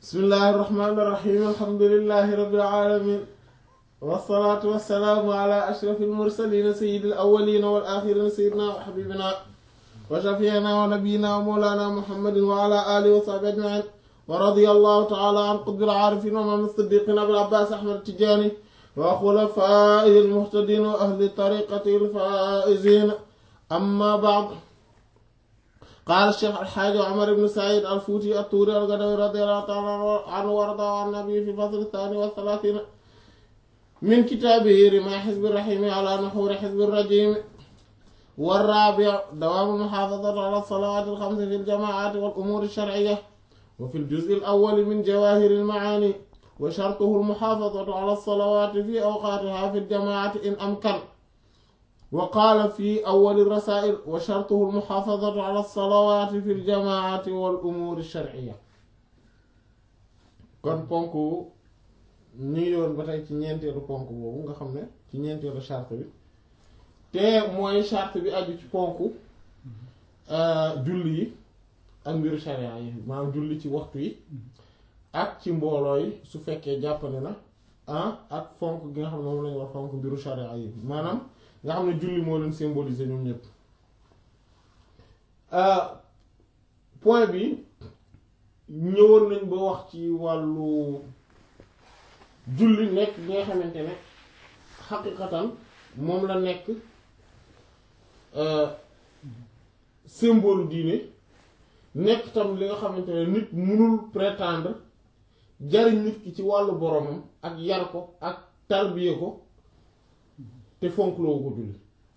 bismillahi irrahmani irrahim alhamdulilahi rabbil alamin wasalaatu wasalaamu ala ashrafi almursalina sayidi alawalina wal axirina sayidina wa xabibina wa shafiina wa nabiyina wa mawlana muhammadin wa ala alihi wa sahbi ajmain wa radia allahu taala an qutbil aarifin wa imaam siddiqin abil abbas ahmad tijaani wa xulafaihi almuhtadin wa ahli tariqati alfaizin amma baad قال الشيخ الحاج عمر بن سعيد الفوتي الطوري القدوي رضي الله تعالى عنه وارضاه عن النبي في الفصل الثاني والثلاثين من كتابه رمى حزب الرحيم على نحور حزب الرجيم والرابع دوام المحافظة على الصلوات الخمس في الجماعات والأمور الشرعية وفي الجزء الأول من جواهر المعاني وشرطه المحافظة على الصلوات في أوقاتها في الجماعة إن أمكن وقال في أول الرسائل وشرطه المحافظة على الصلوات في الجماعة والأمور الشرعية kon ponk ñu ngi yoon ba tey ci ñeenteelu ponk boobu nga xam ne ci ñeenteelu charte bi te mooy charte bi aju ci ponk julli yi ak mbiru sharia yi maanaam julli ci waxtu yi ak ci mbooloo yi su fekkee jàppane na ah ak fonk gi nga xam ne moom lañu wax fonk mbiru sharia yi maanaam nga xam ne julli moo leen symboliser ñoom ñëpp point bi ñëwoon nañ ba wax ci wàllu julli nekk bi nga xamante ne xaqiqatan moom la nekk symbole diine nekk tam li nga xamante ne nit mënul prétendre jariñ nit ki ci wàllu boromam ak yar ko ak tarbiye ko te fonk loo ko julli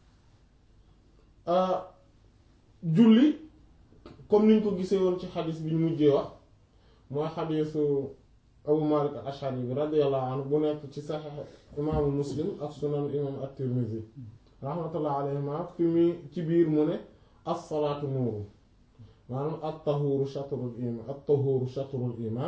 julli comme niñ ko gisee woon ci xadis bi ñu mujjee wax mooy xadisu abu malik al ashari bi radiallahu anhu bu nekk ci saxex imaamu muslim ak sunan imam at-tirmidhi rahmatullah alayhima fi mi ci biir mu ne as-salaatu nuuru maanaam at-tahuuru shatrul iman at-tahuuru shatrul iman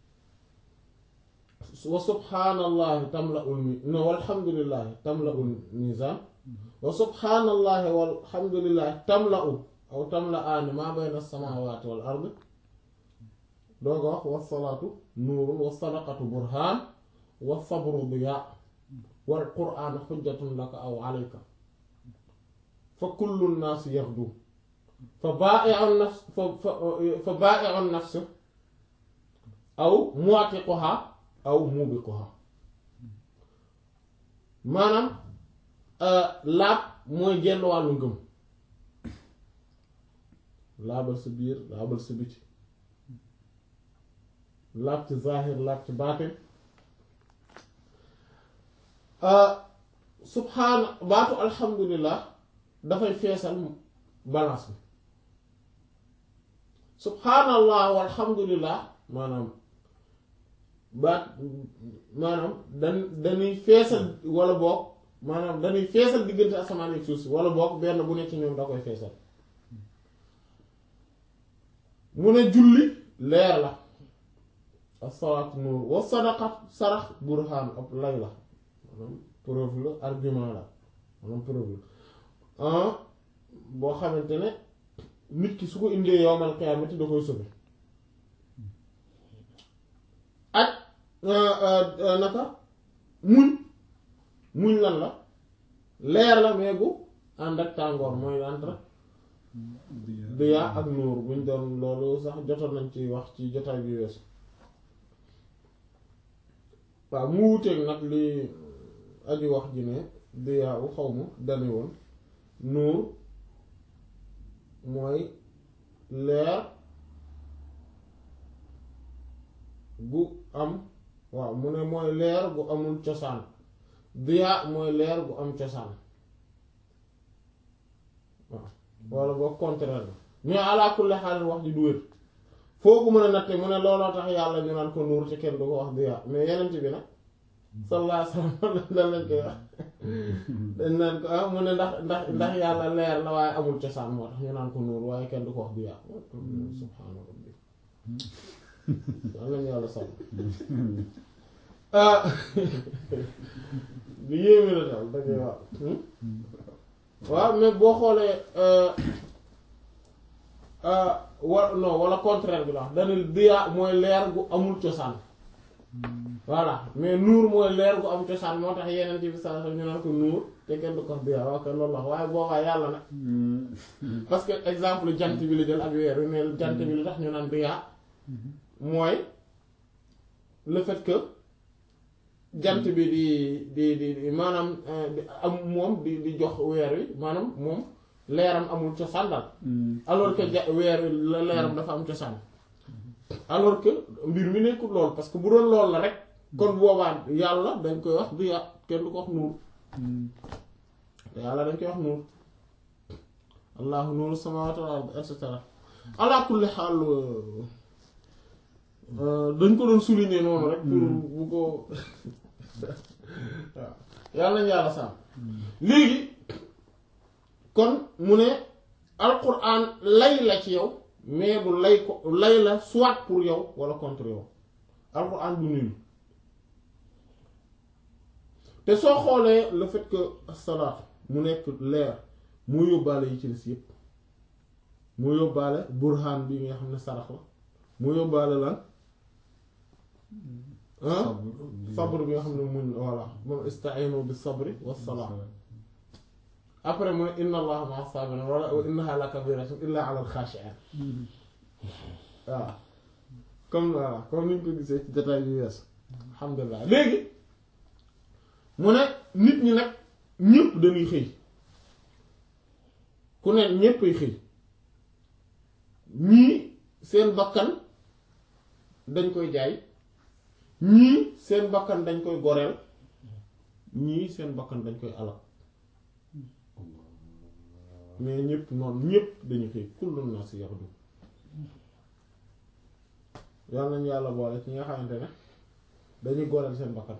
wa subhaanallahi tamla'ul mi no walhamdulillahi tamla'ul mizaan wa subhaanallahi walhamdulillahi tamla'u aw tamla'aani maa bayna as-samaawaati wal ard doo ko wax wassalaatu nuurun wa sadaqatu burhaan wa sabru diyaa wal qur'aanu xujjatun laka aw alayka fa kullu nnaasi yaxdu fa baa'i'u nafs fa fa baa'i'u nafs aw mu'tiquhaa aw mubiquha maanaam laab mooy genn wàllu ngëm laabal sa biir laabal sa biti laab ci zahir laab ci baatin subhaana baatu alhamdulillah dafay feesal balance bi subhaanallah walhamdulillah maanaam baat maanaam dan dañuy feesal wala boog maanaam dañuy feesal diggante asamaan ak suuf si wala boog benn bu nekk ñoom da koy feesal mu ne julli leer la as-salaatu nuur wa sadaqat sarax burhaan ab lay la maanaam preuve la argument la maanaam preuve la boo xamante ne nit ki su ko indee yowmal qiyaamati da koy sobe ak naka muñ muñ lan la leer la mais bu ànd ak tàngoor mooy entre diya ak nuur buñ doon loolu sax jotoon nañ ci wax ci jotaay bi weesu waaw mu wuteeg nag li aju wax ji ne diya u xaw ma dani woon nuur mooy leer gu am waaw mu ne mooy leer gu amul cosaan diya mooy leer gu am cosaan waaw walla boo contraire la mais ala kulli xaal wax ji du wér foo ko mën a natte mu ne looloo tax yàlla ñu naan ko nuur te kenn du ko wax diya mais yeneen bi nag sallallahu alayhi wasallam lan lañ koy wax dañ naan ko ah mu ne ndax ndax ndax yàlla leer la waaye amul cosaan moo tax ñu naan ko nuur waaye kenn du ko wax diya subhaana rabbi am nañu yàlla sàmm lu yéeme la daal dangay waaw waaw mais boo xoolee wa non wala contraire bi la wax dana diyaa mooy leer gu amul cosaan voilà mais nuur mooy leer gu am cosaan moo tax yeneen bi saa ñu naan ko nuur te kenn du ko diyaa waaw kay loolu la waaye boobaa yàlla nag parce que exemple jant bi la jël ak weer wi ne jant bi lu tax ñu naan diyaa mooy le fait que jant bi di di di di maanaam am moom di di jox weer wi maanaam moom leeram amul cosaan daal alors que ja weer wi la leeram dafa am cosaan alors que mbir mi nekkul lool parce que bu doon lool la rek kon boobaa yàlla dañ koy wax du ya kenn du ko wax nuur yàlla dañ koy wax nuur allahu nuuru samaawaati wal ard et cetera ala kulli xaal dañ ko doon souligner noonu rek pour bu ko waaw yàlla nañu yàlla sàmm léegi kon mu ne alquran lay la ci yow mais du lay ko lay la soit pour yow wala contre yow alquran du nul te soo xoolee le fait que salaat mu nekk leer moo yóbbaale yi ci des yépp moo yóbbaale burhan bi nga xam ne sarax la moo yóbbaale lan sabr bi nga xam ne muñ voilà moom istainu bi sabri wa salaat après mu ne inna allaha ma'a sabirin wala wa innaha la kabiratun illa ala al-khashi'in waaw comme voilà comme ni ñu ko gisee ci détail yu wees alhamdulilah léegi mu ne nit ñi nag ñëpp dañuy xëy ku ne ñëppay xëy ñii seen bakkan dañ koy jaay ñii seen bakkan dañ koy goreel ñii seen bakkan dañ koy alal mais ñëpp noonu ñëpp dañu xëy kullu naas yaxdu yàlla nañu yàlla boole ci nga xamante ne dañuy goreel seen bakkan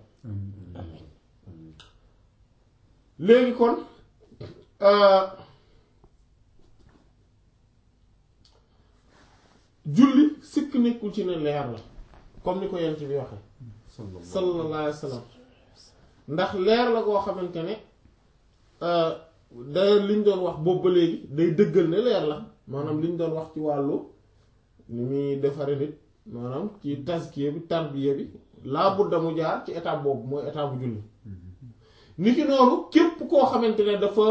léegi kon julli sikk nekkul ci ne leer la comme ni ko yent bi waxee sallallahu alayhi wa sallam ndax leer la koo xamante ne d'ailleurs li ñu doon wax boobu ba léegi day dëggal ne leer la maanaam li ñu doon wax ci wàllu ni muy defare nit maanaam ci taskiya bi tarbiya bi laa budda mu jaar ci étape boobu mooy étape bu julli ni ki noonu képp koo xamante ne dafa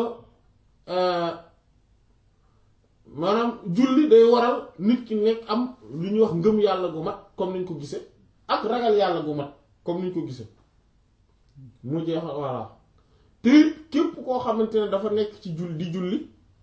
maanaam julli day waral nit ki nekk am lu ñuy wax ngëm yàlla gu mat comme niñ ko gisee ak ragal yàlla gu mat comme niñ ko gisee mu jeex voilà te képp koo xamante ne dafa nekk ci julli di julli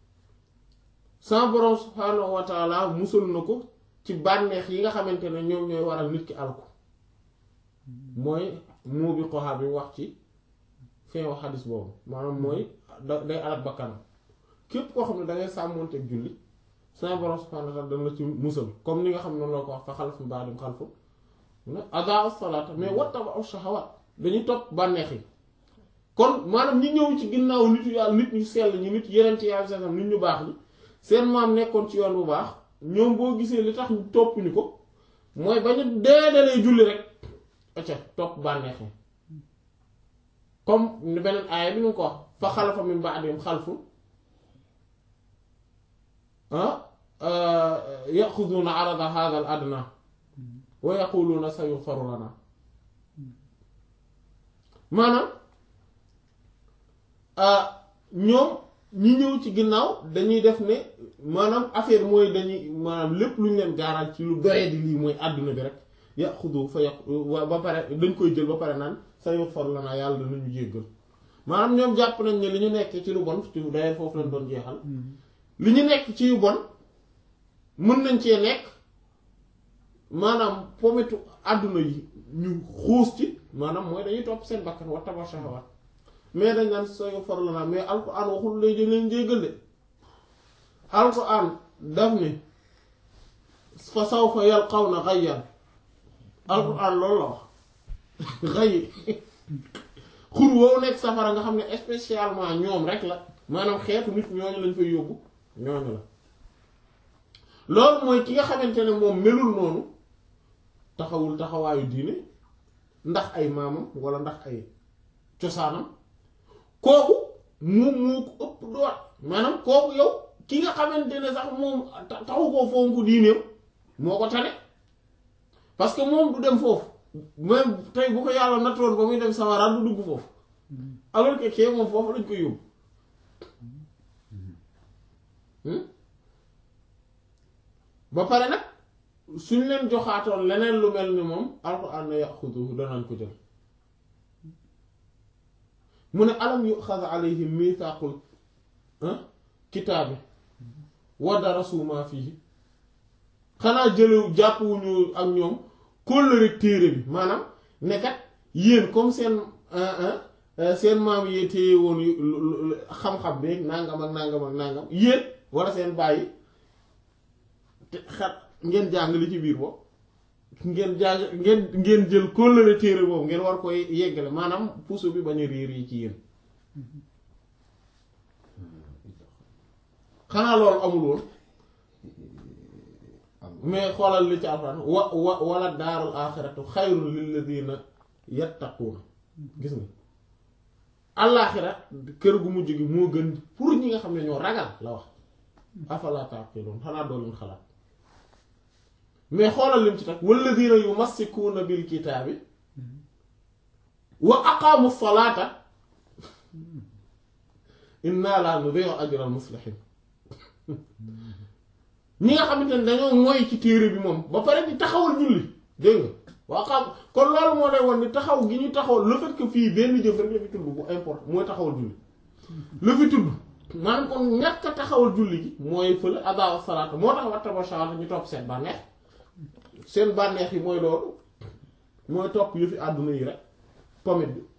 sa borom subhaanahu wa taala musal na ko ci bànneex yi nga xamante ne ñoom ñooy waral nit ki alku mooy moo bi xoxaa bi wax ci fin wax xadis boobu maanaam mooy da day alal bakkanam képp koo xam ne dangay sàmmoonteeg julli sa borom subhaanahu wa taala dana la ci musal comme ni nga xam ne noonu la ko wax fa xalaf mi baadim xalfu adaa salaata mais wattaba'u shahawaat dañuy topp bànneex yi kon maanaam ñi ñëw ci ginnaaw nitu yàlla nit ñu sell ñi nit yeneen ci yàlla seen nit ñu baax ñi seen maam nekkoon ci yoon bu baax ñoom boo gisee li tax ñu topp ñu ko mooy ba ñu deedalee julli rek acca topp bànneex yi comme ni beneen aaya bi ñu ko wax fa xalafa min ba'dihim xalfun yaxuduuna arada hadha al adna wa yaquluuna sayughfaru lana maanaam ñoom ñi ñëw ci ginnaaw dañuy def ne maanaam affaire mooy dañuy maanaam lépp lu ñu leen gaaral ci lu doye di lii mooy àdduna bi rek yaxudu fa yaq ba pare dañ koy jël ba pare naan sayughfaru lana yàlla danañu jéggal maanaam ñoom jàpp nañ ne li ñu nekk ci lu bon ci doye foofu lañ doon jeexal li ñu nekk ci yu bon mën nañ cee nekk maanaam pometu àdduna yi ñu xuus ci maanaam mooy dañuy topp seen bakkan wa taba shahawat mais dañ naan sooy faru la naa mais alquran waxul lay jël leen jéggal de alquran daf ni fa sawfa yalqawna ghayyan alquran loolu la wax xay xur woowu nekk safara nga xam ne spécialement ñoom rek la maanaam xeetu nit ñooñu lañ fay yóbbu ñooñu la loolu mooy ki nga xamante ne moom melul noonu taxawul taxawaayu diine ndax ay maamam wala ndax ay cosaanam kooku moom moo ko ëpp doot maanaam kooku yow ki nga xamante ne sax moom taxu koo fonku diineem moo ko tane parce que moom du dem foofu même tey bu ko yàlla nattoon ba muy dem sawara du dugg foofu alors que kee moom foofu lañ koy yóbbu ba pare nag suñ leen joxaatoon leneen lu mel ni moom alxuraan na yaxuduhu danañ ko jël mu ne alam yuxaz alayhim mithaqul kitaabi wa darasu ma fihi xanaa jëlew jàppuwuñu ak ñoom kóllëre téere bi maanaam nekkat yéen comme seen seen maam yee téye woon xam-xam bi nangam ak nangam ak nangam yéen wala seen bàyyi te xat ngeen jàng li ci biir boobu ngeen jàng ngeen ngeen jël kóllëre téere boobu ngeen war koy yeggale maanaam puso bi bañ a réer yi ci yéen xanaa loolu amul woon mais xoolal li ci alxuraan wa wa wala daarul aaxiratu xayrun lilladina yattaquuna gis nga àllaaxira kër gu mujj gi moo gën pour ñi nga xam ne ñoo ragal la wax afala taqiloon xanaa doo leen xalaat mais xoolal lim ci tax walladina yumassikuuna bil kitaabi wa aqaamu salaata inna laa nudii'u ajral muslihin ñi nga xamante ne dañoo moy ci téere bi moom ba pare di taxawal julli dégg nga waa xam kon loolu moo lay won ni taxaw gi ñu taxaw le fait que fii benn jëf rek la fi tudd bu importe mooy taxawal julli la fi tudd maanaam kon ñàkk a taxawal julli gi mooy fële adaawa salaata moo tax wattaba shahawaat ñu topp seen bànneex seen bànneex yi mooy loolu mooy topp yu fi àdduna yi rek pomit bi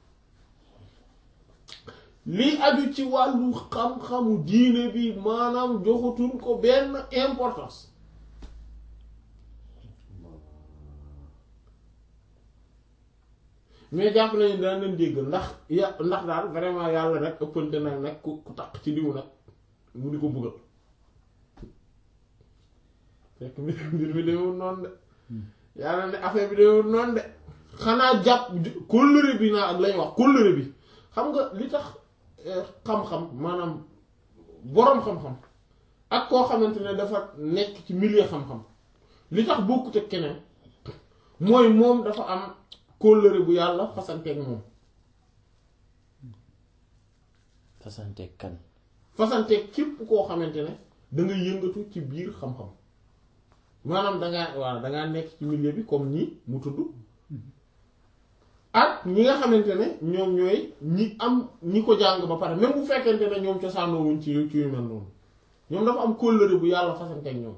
lii aju ci wàllu xam-xamu diine bi maanaam joxutuñ ko benn importance mais jàpp nañu dana leen dégg ndax ya ndax daal vraiment yàlla nag ëppante nag nag ku ku taq ci diw nag mu di ko buggal fekk mbir mi demewul noonu de yàlla ne affaire bi demewul noonu de xanaa jàpp kóllëre bi naa ak lañ wax kóllëre bi xam nga li tax xam-xam maanaam boroom xam-xam ak koo xamante ne dafa nekk ci milieu xam-xam li tax bokkut ak keneen mooy moom dafa am kóllëre bu yàlla fasanteeg moom fasanteeg kan fasanteeg képp koo xamante ne da nga yëngatu ci biir xam-xam maanaam dangaa waaw dangaa nekk ci milieu bi comme ñii mu tudd ak ñi nga xamante ne ñoom ñooy ñi am ñi ko jàng ba pare même bu fekkente ne ñoom cosaanoo wuñ ci ci yu mel noonu ñoom dafa am kóllëre bu yàlla fasanteeg ñoom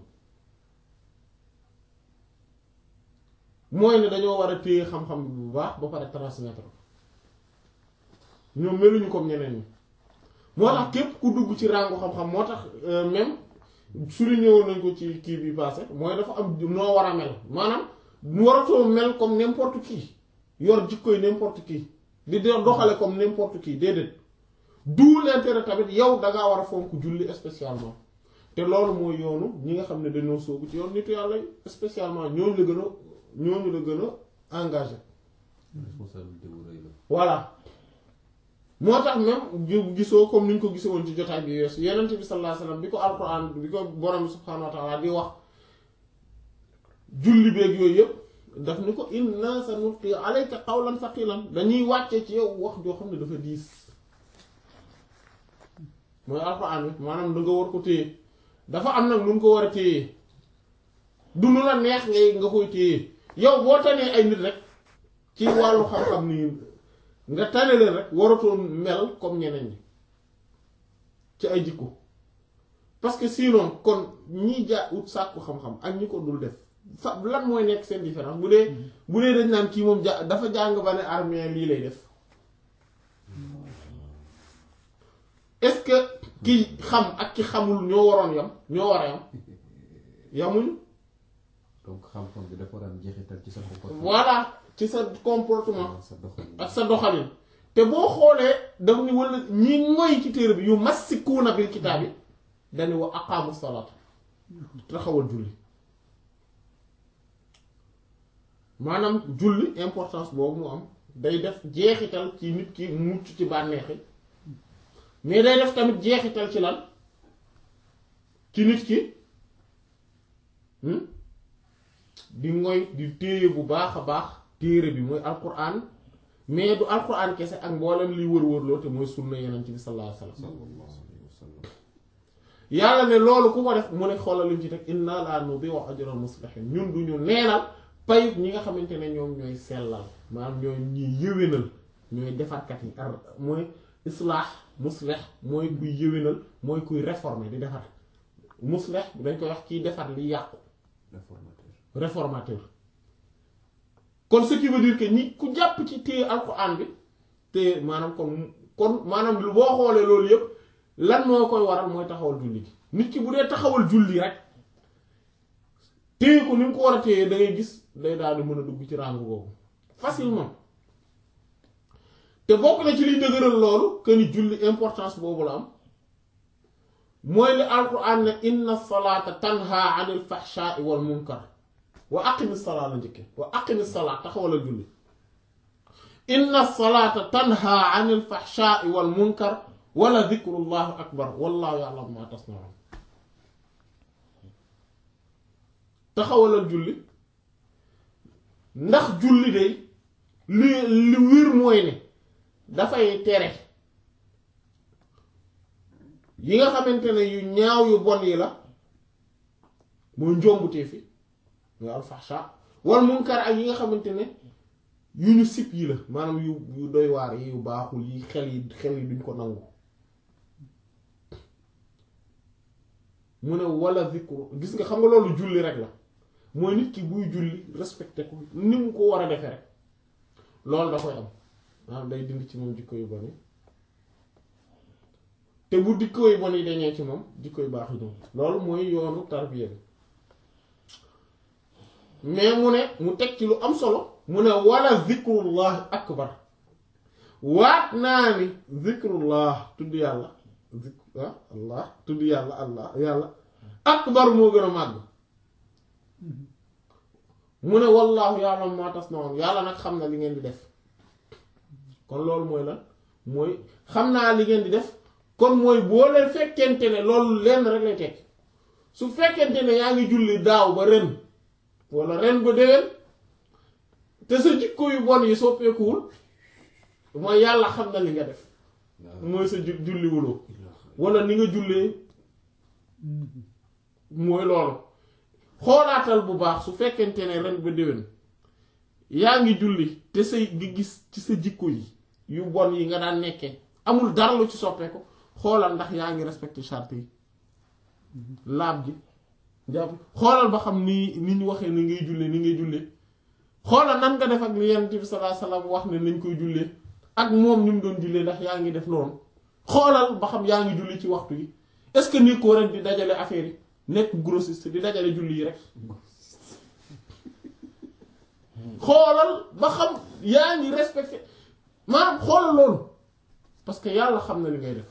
mooy ne dañoo war a téye xam-xam bi bu baax ba pare transmettre ñoom meluñu comme ñeneen ñi moo tax képp ku dugg ci ràngu xam-xam moo tax même souligné woon nañ ko ci kii bi passé mooy dafa am noo war a mel maanaam waratoo mel comme n'importe qui yor jikkoy n'importe qui di doxale comme n'importe qui déedéet d'où l'intérêt tamit yow dangaa war a fonk julli spécialement te loolu mooy yoonu ñi nga xam ne dañoo soobu ci yoon nitu yàlla spécialement ñooñu la gën a ñooñu la gën a engagé responsabilité bu rëy la. voilà moo tax même gisoo comme ni ñu ko gisee woon ci jotaay bi weesu yenent bi sallallahu alayhi wasallam bi ko alquran bi ko borom bi subhanahu wa ta'ala di wax julli beeg yooyu yëpp daf ni ko inna sanulqi alayka qawlan thaqilan dañuy wàcce ci yow wax joo xam ne dafa diis mooy alquran bi maanaam da nga war ko téye dafa am nag nu nga ko war a téye du nu la neex ngay nga koy téye yow boo tanee ay nit rek ci wàllu xam-xam nii nga tane leen rek waratoon mel comme ñeneen ñi ci ay jikko parce que sinon kon ñi ja ut sàkku xam-xam ak ñi ko dul def fa lan mooy nekk seen différence bu dee bu dee dañ naan kii moom ja dafa jàng ba ne armée lii lay def est-ce que ki xam ak ki xamul ñoo waroon yam ñoo war a yam yamuñu donc xam-xam bi dafa war a am jeexital ci sa comportement. voilà ci sa comportement sa doxalin. ak sa doxalin te boo xoolee daf ni wala ñi ngoy ci téere bi yu massikuuna bil kitaab yi dañu wa aqaamu salaat taxawal julli maanaam julli importance boobu mu am day def jeexital ci nit ki mucc ci bànneexi mais day def tamit jeexital ci lan ci nit ki di ngoy di téye bu baax a baax téere bi mooy alquran mais du alquran kese ak mboolem liy wër-wërloo te mooy sunna yeneen ci bi sallallahu alayhi wasallam sallallahu alayhi wa sallam yàlla ne loolu ku ko def mu ne xoolal lim ci teg inna la nudi'u ajral muslihin ñun du ñu neenal payut ñi nga xamante ne ñoom ñooy sellal maanaam ñooy ñuy yëwénal ñooy defarkat yi ar mooy islaax muslih mooy kuy yëwénal mooy kuy réformer di defar muslih dañ koy wax kiy defar li yàqu réformateur réformateur kon ce qui veut dire que ñi ku jàpp ci téye alxuraan bi te maanaam kon kon maanaam lu boo xoolee loolu yëpp lan moo koy waral mooy taxawal julli gi nit ki bu dee taxawal julli rek téye ko ni mu ko war a téye da ngay gis day daal di mën a dugg ci ràng boobu facilement te bokk na ci liy dëgëral loolu que ni julli importance boobu la am mooy li alquran ne inna salaata tanha anil fahshaai wal munkar wa aqimi salaa la njëkke wa aqimi salaa taxawalal julli inna salaata tanha anil fahshaai wal munkar wala dikrullahi akbar wallahu ya'lamu ma tasnaun taxawalal julli ndax julli de li li wér mooy ne dafay tere yi nga xamante ne yu ñaaw yu bon yi la mooy njombutee fi mooy alfaxsha wal munkar ak yi nga xamante ne yu ñu sib yi la maanaam yu yu doy waar yi yu baaxul yi xel yi xel yi duñ ko nangu mu ne wala zikru gis nga xam nga loolu julli rek la mooy nit ki buy julli respecté ko ni mu ko war a defee rek loolu da koy am maanaam day dindi ci moom jikko yu bon yi te bu jikko yu bon yi dañee ci moom jikko yu baax yi ñoom loolu mooy yoonu tarbiya bi mais mu ne mu teg ci lu am solo mu ne wala zikrullah akbar waat naa ni zikrullah tudd yàlla zik ah allah tudd yàlla allah yàlla akbar moo gën a màgg mu ne wallaahu ya'lamu ma tasna'un yàlla nag xam na li ngeen di def kon loolu mooy lan mooy xam naa li ngeen di def kon mooy boo leen fekkente ne loolu lenn rek lay tekki su fekkente ne yaa ngi julli daaw ba ren wala ren ba déwén te sa jikko yu bon yi soppeekuwul mooy yàlla xam na li nga def mooy sa ju- julliwuloo wala ni nga jullee mooy loolu xoolaatal bu baax su fekkente ne ren ba déwén yaa ngi julli te say di gis ci sa jikko yi yu bon yi nga daan nekkee amul dara lu ci soppeeku xoolal ndax yaa ngi respecté charte yi laab ji jàpp xoolal ba xam ni ni ñu waxee ni ngay jullee ni ngay jullee xoolal nan nga def ak li Yonent bi sallallahu alayhi wasallam wax ne nañ koy jullee ak moom ni mu doon jullee ndax yaa ngi def noonu xoolal ba xam yaa ngi julli ci waxtu yi est-ce que ni ko ren di dajale affaire yi nekk grossiste di dajale julli yi rek xoolal ba xam yaa ngi respecté maanaam xoolal loolu parce que yàlla xam na li ngay def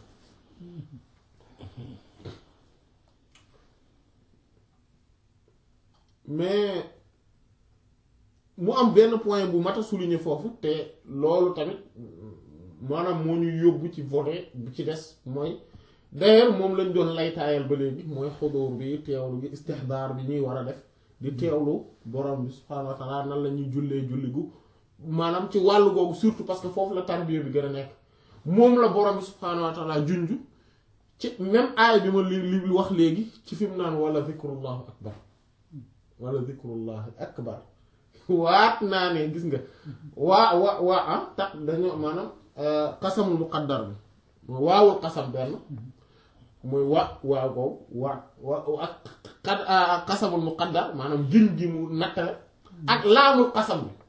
mais mu am benn point bu mat a souligner foofu te loolu tamit maanaam moo ñu yóbbu ci volet bu ci des mooy d'ailleurs moom lañ doon laytaayal ba léegi mooy xudur bi teewlu gi istihdaar bi ñuy war a def di teewlu borom bi subhaanahu wa taala nan la ñuy jullee julli gu maanaam ci wàllu googu surtout parce que foofu la tarbiya bi gën a nekk moom la borom bi subhaanahu wa taala junj ci même aay bi ma li li wax léegi ci fi mu naan wala zikrullahu akbar wala zikrullahi akbar waat naa ne gis nga waa waa waa ah tax dañoo maanaam xasamul muqaddar bi waawul xasam benn mooy wa waaw boobu waa wa ak xad xasamul muqaddar maanaam giñ gi mu nattale ak laamul xasam bi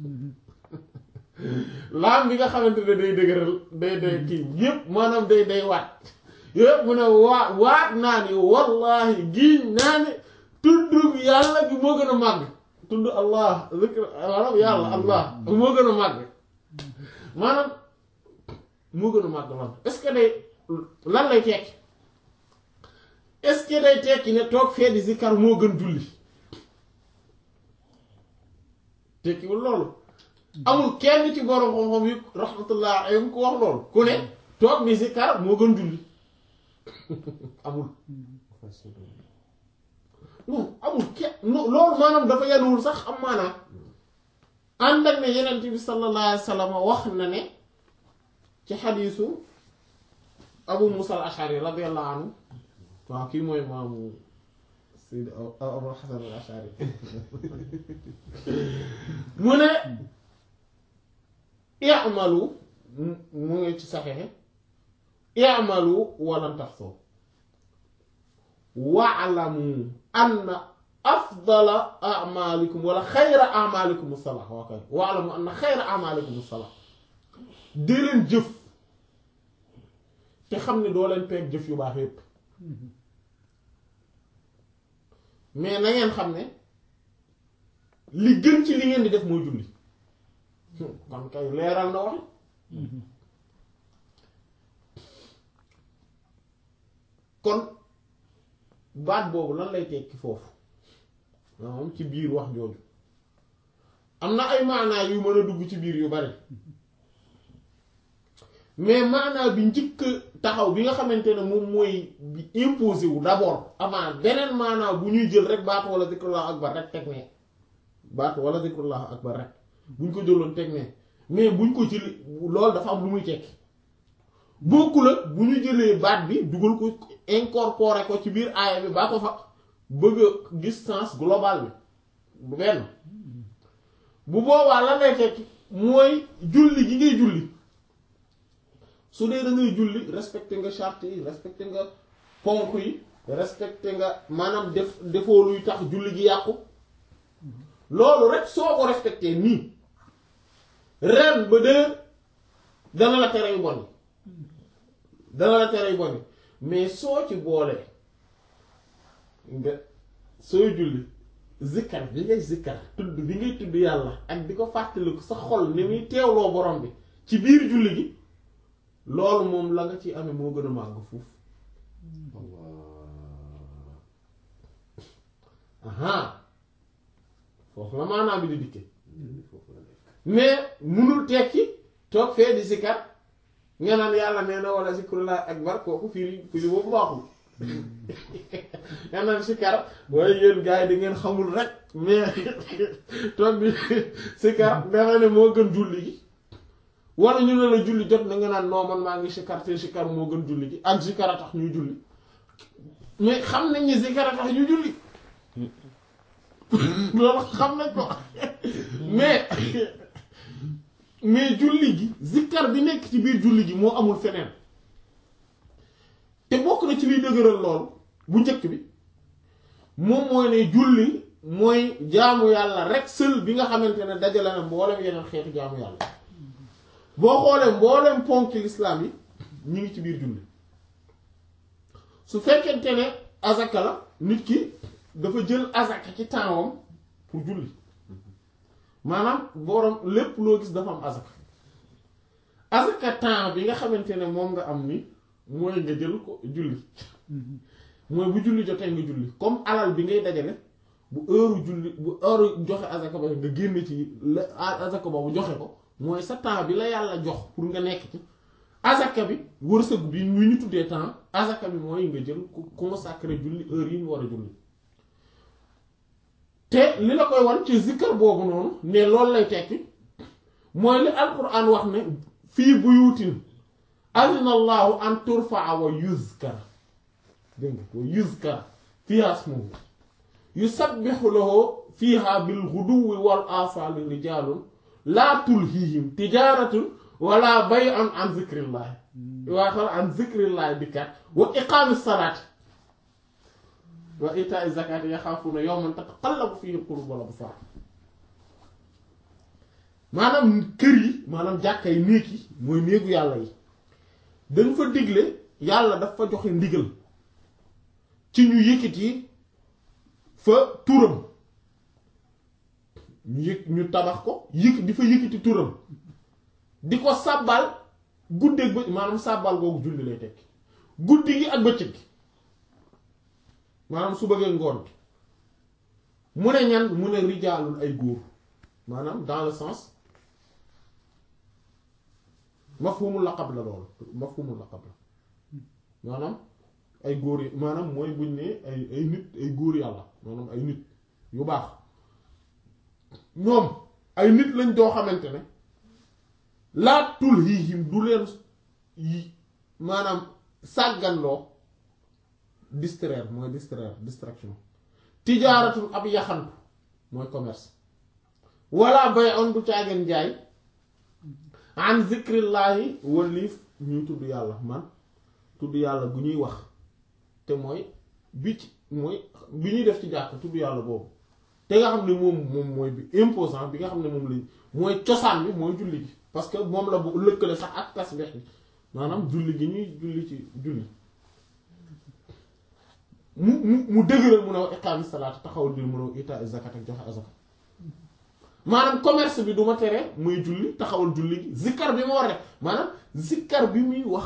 laam bi nga xamante ne day dëgëral day day kii yépp maanaam day day waat yépp mu ne waa waat naa ni wallahi giñ naa ne tudd yàlla bi moo gën a màgg tudd allah zikr maanaam yàlla allah moo gën a màgg maanaam moo gën a màgg lan est-ce que day lan lay tekki est-ce que day tekki ne toog fee di zikkar moo gën julli tekkiwul loolu amul kenn ci borom xam-xam yi rahmatullah alayhim ku wax loolu ku ne toog di zikkar moo gën julli amul facile non amul kenn non loolu maanaam dafa yanuwul sax am maanaam ànd ak ne yenent bi sallallahu alayhi wa sallam wax na ne ci xadiisu abu musa al ashari radiyallahu anhu waaw kii mooy maamu sayyid abu hasan al ashari mu ne i'malu mu ngi ci saxexe i'malu walan taxsoo wa'lamu anna afdala a'malikum wala xayra a'malikum as-salah waa kay wa'lamu anna xayra a'malikum as-salah di leen jëf te xam ne doo leen peeg jëf yu baax yépp mais na ngeen xam ne li gën ci li ngeen di def mooy julli kon kay leeral na wax kon baat boobu lan lay tekki foofu moom ci biir wax jooju am na ay maanaa yu mën a dugg ci biir yu bari mais maanaa bi njëkk taxaw bi nga xamante ne moom mooy bi imposé wu d'abord avant beneen maanaa bu ñuy jël rek baat wala zikrullah akbar rek teg ne baat wala zikrullah akbar rek buñ ko jëloon teg ne mais buñ ko jëlee loolu dafa am lu muy tekki bokkul ak bu ñu jëlee baat bi dugal ko incorporer ko ci biir aaya bi baa ko fa bëgg a gis sens global bi bu benn bu boobaa lan lay tekki mooy julli gi ngay julli su dee da ngay julli respecté nga charte yi respecté nga ponk yi respecté nga maanaam def defoo luy tax julli gi yàqu loolu rek soo ko respecté nii ren ba dee dana la tere yu bon yi dana la tere yu bon yi mais soo ci boolee nga sooy julli zikkar bi ngay zikkar tudd bi ngay tudd yàlla ak di ko fàttaliku sa xol ni muy teewloo borom bi ci biir julli gi loolu moom la nga ci amee moo gën a màgg fuuf aha foofu la maanaam bi di dikke mais munul tekki toog fee di zikkar nga naan yàlla nee na wala zikrullah akbar kooku firi firi boobu baaxul nga naan zikkar waaye yéen gars yi da ngeen xamul rek mais toog bi zikkar dafa ne moo gën julli gi wala ñu ne la julli jot na nga naan non man maa ngi zikkar te zikkar moo gën julli gi ak zikkar a tax ñuy julli mais xam nañ ni zikkar a tax ñuy julli loolu xam nañ ko mais mais julli gi zikkar bi nekk ci biir julli gi moo amul feneen te bokk na ci liy dëgëral lool bu njëkk bi moom mooy ne julli mooy jaamu yàlla rek seul bi nga xamante ne dajale na mboolem yeneen xeetu jaamu yàlla boo xoolee mboolem ponk lislaam yi ñu ngi ci biir julli su fekkente ne azaka la nit ki dafa jël azaka ci tempsam pour julli maanaam borom lépp loo gis dafa am azaka azaka temps bi nga xamante ne moom nga am ni mooy nga jël ko julli mooy bu julli jotee nga julli comme alal bi ngay dajale bu heure julli bu heure joxe azaka ba nga génn ci la azaka boobu joxe ko mooy sa temps bi la yàlla jox pour nga nekk ci azaka bi wërsëg bi ñu ñu tuddee temps azaka bi mooy nga jël ko consacré julli heure yi mu war a julli te li la koy wan ci zikkar boobu noonu ne loolu lay tekki mooy li alquran wax ne fii buyutin azina allahu an turfaa wa yuzkar dégg nga wa yuzkar fiha ismuhu yusabbihu lahu fiha bil ghuduwi wal asali rijalun laa tulhihim tijaratun wala bay'un an zikrillahi waa xal an zikrillahi dikkat wa iqaami salaati wa itaa zakati yaxaafuuna yawman tataqallabu fihi alqulub wal absar maanaam kër yi maanaam jàkka yi néeg yi mooy néegu yàlla yi dañ fa digle yàlla daf fa joxe ndigal ci ñu yëkkati fa turam ñu yëg ñu tabax ko yëkk di fa yëkkati turam di ko sàbbal guddeeg ba maanaam sàbbal googu julli lay tekki guddi gi ak bëccëg gi maanaam su bëggee ngoon bi mu ne ñan mu ne rijaalul ay góor maanaam dans le sens mafhumul laqab la loolu mafhumul laqab la maanaam ay góor yi maanaam mooy buñ ne ay ay nit ay góor yàlla maanaam ay nit yu baax ñoom ay nit lañ doo xamante ne laa tul hiihim du leen yi maanaam sàgganloo distraire mooy distraire distraction tijaaratul ab yaxantu mooy commerce walla bay on du caageen jaay an zikrillaahi waliif ñuy tudd yàlla man tudd yàlla bu ñuy wax te mooy bi ci mooy bi ñuy def ci jàkk tudd yàlla boobu te nga xam ne moom moom mooy bi imposant bi nga xam ne moom lañ mooy cosaan bi mooy julli gi parce que moom la bu lëkkale sax ak tasbih bi maanaam julli gi ñuy julli ci julli mu mu mu dëgëral mun a wax iqaami salaat taxawal bi mun a wax itaa zakat ak joxe azaka maanaam commerce bi du ma tere muy julli taxawal julli gi zikkar bi ma war a def maanaam zikkar bi muy wax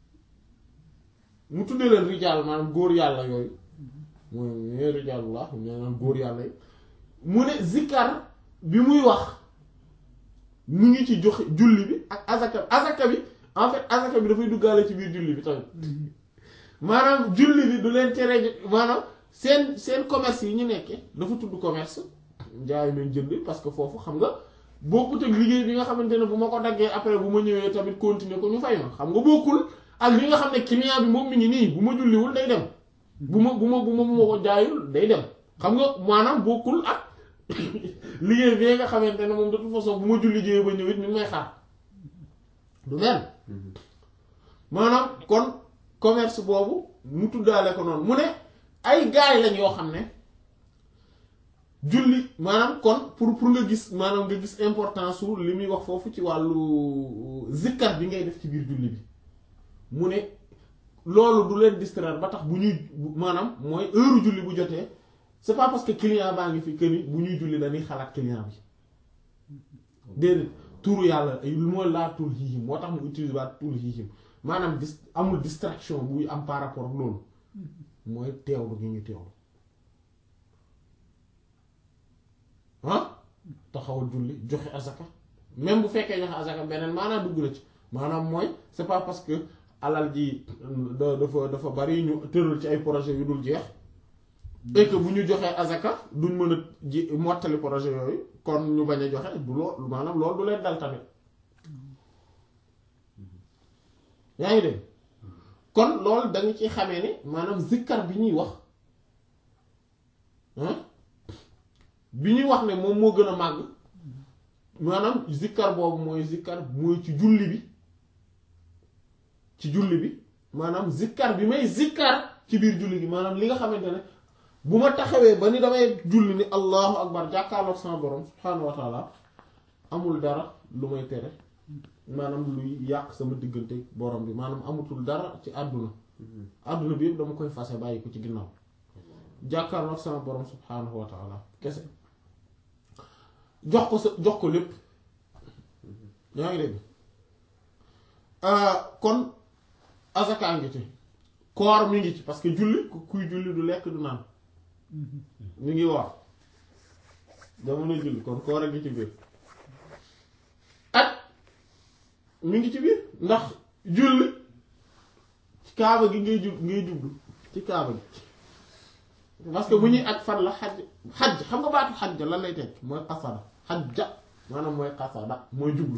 mu tuddee leen rijaal maanaam góor yàlla yooyu mooy ñooy rijaalullah maanaam góor yàlla yi mu ne zikkar bi muy wax mu ngi ci joxe julli bi ak azaka azaka bi en fait azaka bi dafay duggaale ci biir julli bi tamit maanaam julli bi du leen tere maanaam seen seen commerce yi ñu nekkee dafa tudd commerce njaay nañ jënd parce que foofu xam nga bokkut ak liggéey bi nga xamante ne bu ma ko daggee après bu ma ñëwee tamit continuer ko ñu fay ma xam nga bokkul ak li nga xam ne client bi moom mi ngi nii bu ma julliwul day dem bu ma bu ma bu ma bu ma ko jaayul day dem xam nga maanaam bokkul ak liggéey bi nga xamante ne moom de toute façon bu ma julli jëyee ba ñëwit mi ngi may xaar du benn maanaam kon commerce boobu mu tuddaale ko noonu mu ne ay gaay lañ yoo xam ne julli maanaam kon pour pour nga gis maanaam nga gis importance su li muy wax foofu ci wàllu zikkar bi ngay def ci biir julli bi mu ne loolu du leen distraire ba tax bu ñuy maanaam mooy heure julli bu jotee c'est pas parce que client baa ngi fi que ni bu ñuy julli dañuy xalaat client bi déedéet turu yàlla lu mooy laa tul hiihim moo tax mu utilise waat tul hiihim maanaam dis amul distraction buy am par rapport ak loolu mooy teewlu gi ñu teewlu ah taxawal julli joxe azaka même bu fekkee joxe azaka beneen maanaam dugg na ci maanaam mooy c'est pas parce que alal ji da dafa dafa bari ñu tëral ci ay projet yu dul jeex et que bu ñu joxee azaka duñ mën a ji mottali projet yooyu kon ñu bañ a joxe du lool maanaam loolu du leen dal tamit yaa ngi dégg kon loolu da nga ci xamee ne maanaam zikkar bi ñuy wax bi ñuy wax ne moom moo gën a màgg maanaam zikkar boobu mooy zikkar mooy ci julli bi ci julli bi maanaam zikkar bi may zikkar ci biir julli gi maanaam li nga xamante ne bu ma taxawee ba ni damay julli ni allahu akbar jàkkaarloog sama borom subhaanahu wa taala amul dara lu may tere maanaam luy yàq sama diggante borom bi maanaam amatul dara ci àdduna àdduna bi yëpp dama koy fase bàyyi ko ci ginnaaw jàkkaarloog sama borom subhaanahu wa taala kese jox ko sa jox ko lépp yaa ngi dégg kon azaka ngi ci koor mi ngi ci parce que julli kuy julli du lekk du naan mi ngi war jamono julli kon koor a ngi ci biir ak mi ngi ci biir ndax julli ci kaaba gi ngay jub ngay jublu ci kaaba gi parce que bu ñuy aj fan la xaj xaj xam nga baatu xaj lan lay tekk mooy xasada xajja maanaam mooy xasada mooy jublu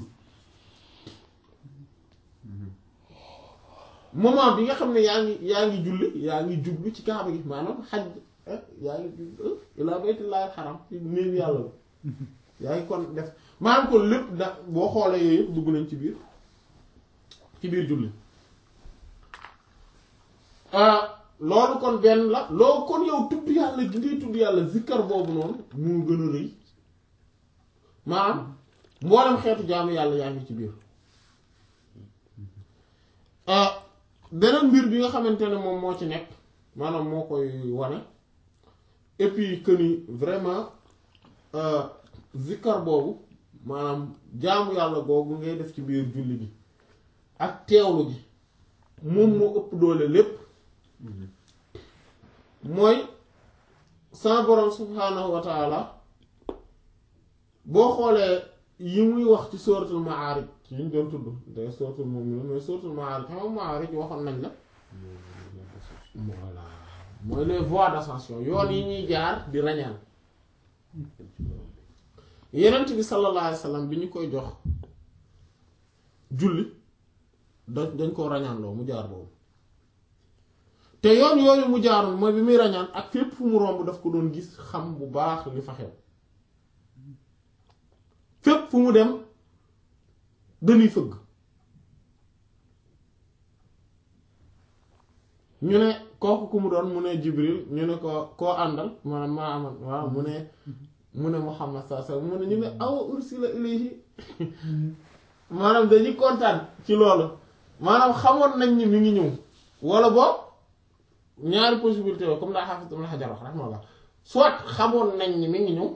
moment bi nga xam ne yaa ngi yaa ngi julli yaa ngi jublu ci kaaba gi maanaam xaj yaa ngi jublu ilaa baytullaahil xaram ci néeg yàlla la yaa ngi kon def maanaam kon lépp da boo xoolee yooyu yëpp dugg nañ ci biir ci biir julli loolu kon benn la loolu kon yow tudd yàlla gi ngay tudd yàlla zikkar boobu noonu moo gën a rëy maanaam mboolem xeetu jaamu yàlla yaa ngi ci biir beneen mbir bi nga xamante ne moom moo ci nekk maanaam moo koy wane et puis que ni vraiment zikkar boobu maanaam jaamu yàlla googu ngay def ci biir julli gi ak teewlu gi moom moo ëpp doole lépp mooy sa borom subhaanahu wa taala boo xoolee yi muy wax ci suratul Ma'arij yi ñu doon tudd day suratul Mu'minun mais suratul Ma'arij xam nga Ma'arij waxoon nañ la voilà mooy les voies d'ascension yoon yi ñuy jaar di rañaan yenent bi sallallahu alayhi wa sallam bi ñu koy jox julli da dañ koo rañaanloo mu jaar boobu te yoon yooyu mu jaaroon mooy bi muy rañaan ak fépp fu mu romb daf ko doon gis xam bu baax li fa xew fépp fu mu dem dañuy fëgg ñu ne kooku ku mu doon mu ne Jibril ñu ne ko koo àndal maanaam maa amoon waaw mu ne mu ne Muhammad sallallahu alayhi wasallam mu ne ñu ne aw ursila ilayhi maanaam dañuy kontaan ci loolu maanaam xamoon nañ ni mi ngi ñëw wala boog ñaari possibilité yooyu comme daa Hafiz Ibn Hajar wax rahmatullah soit xamoon nañ ni mi ngi ñëw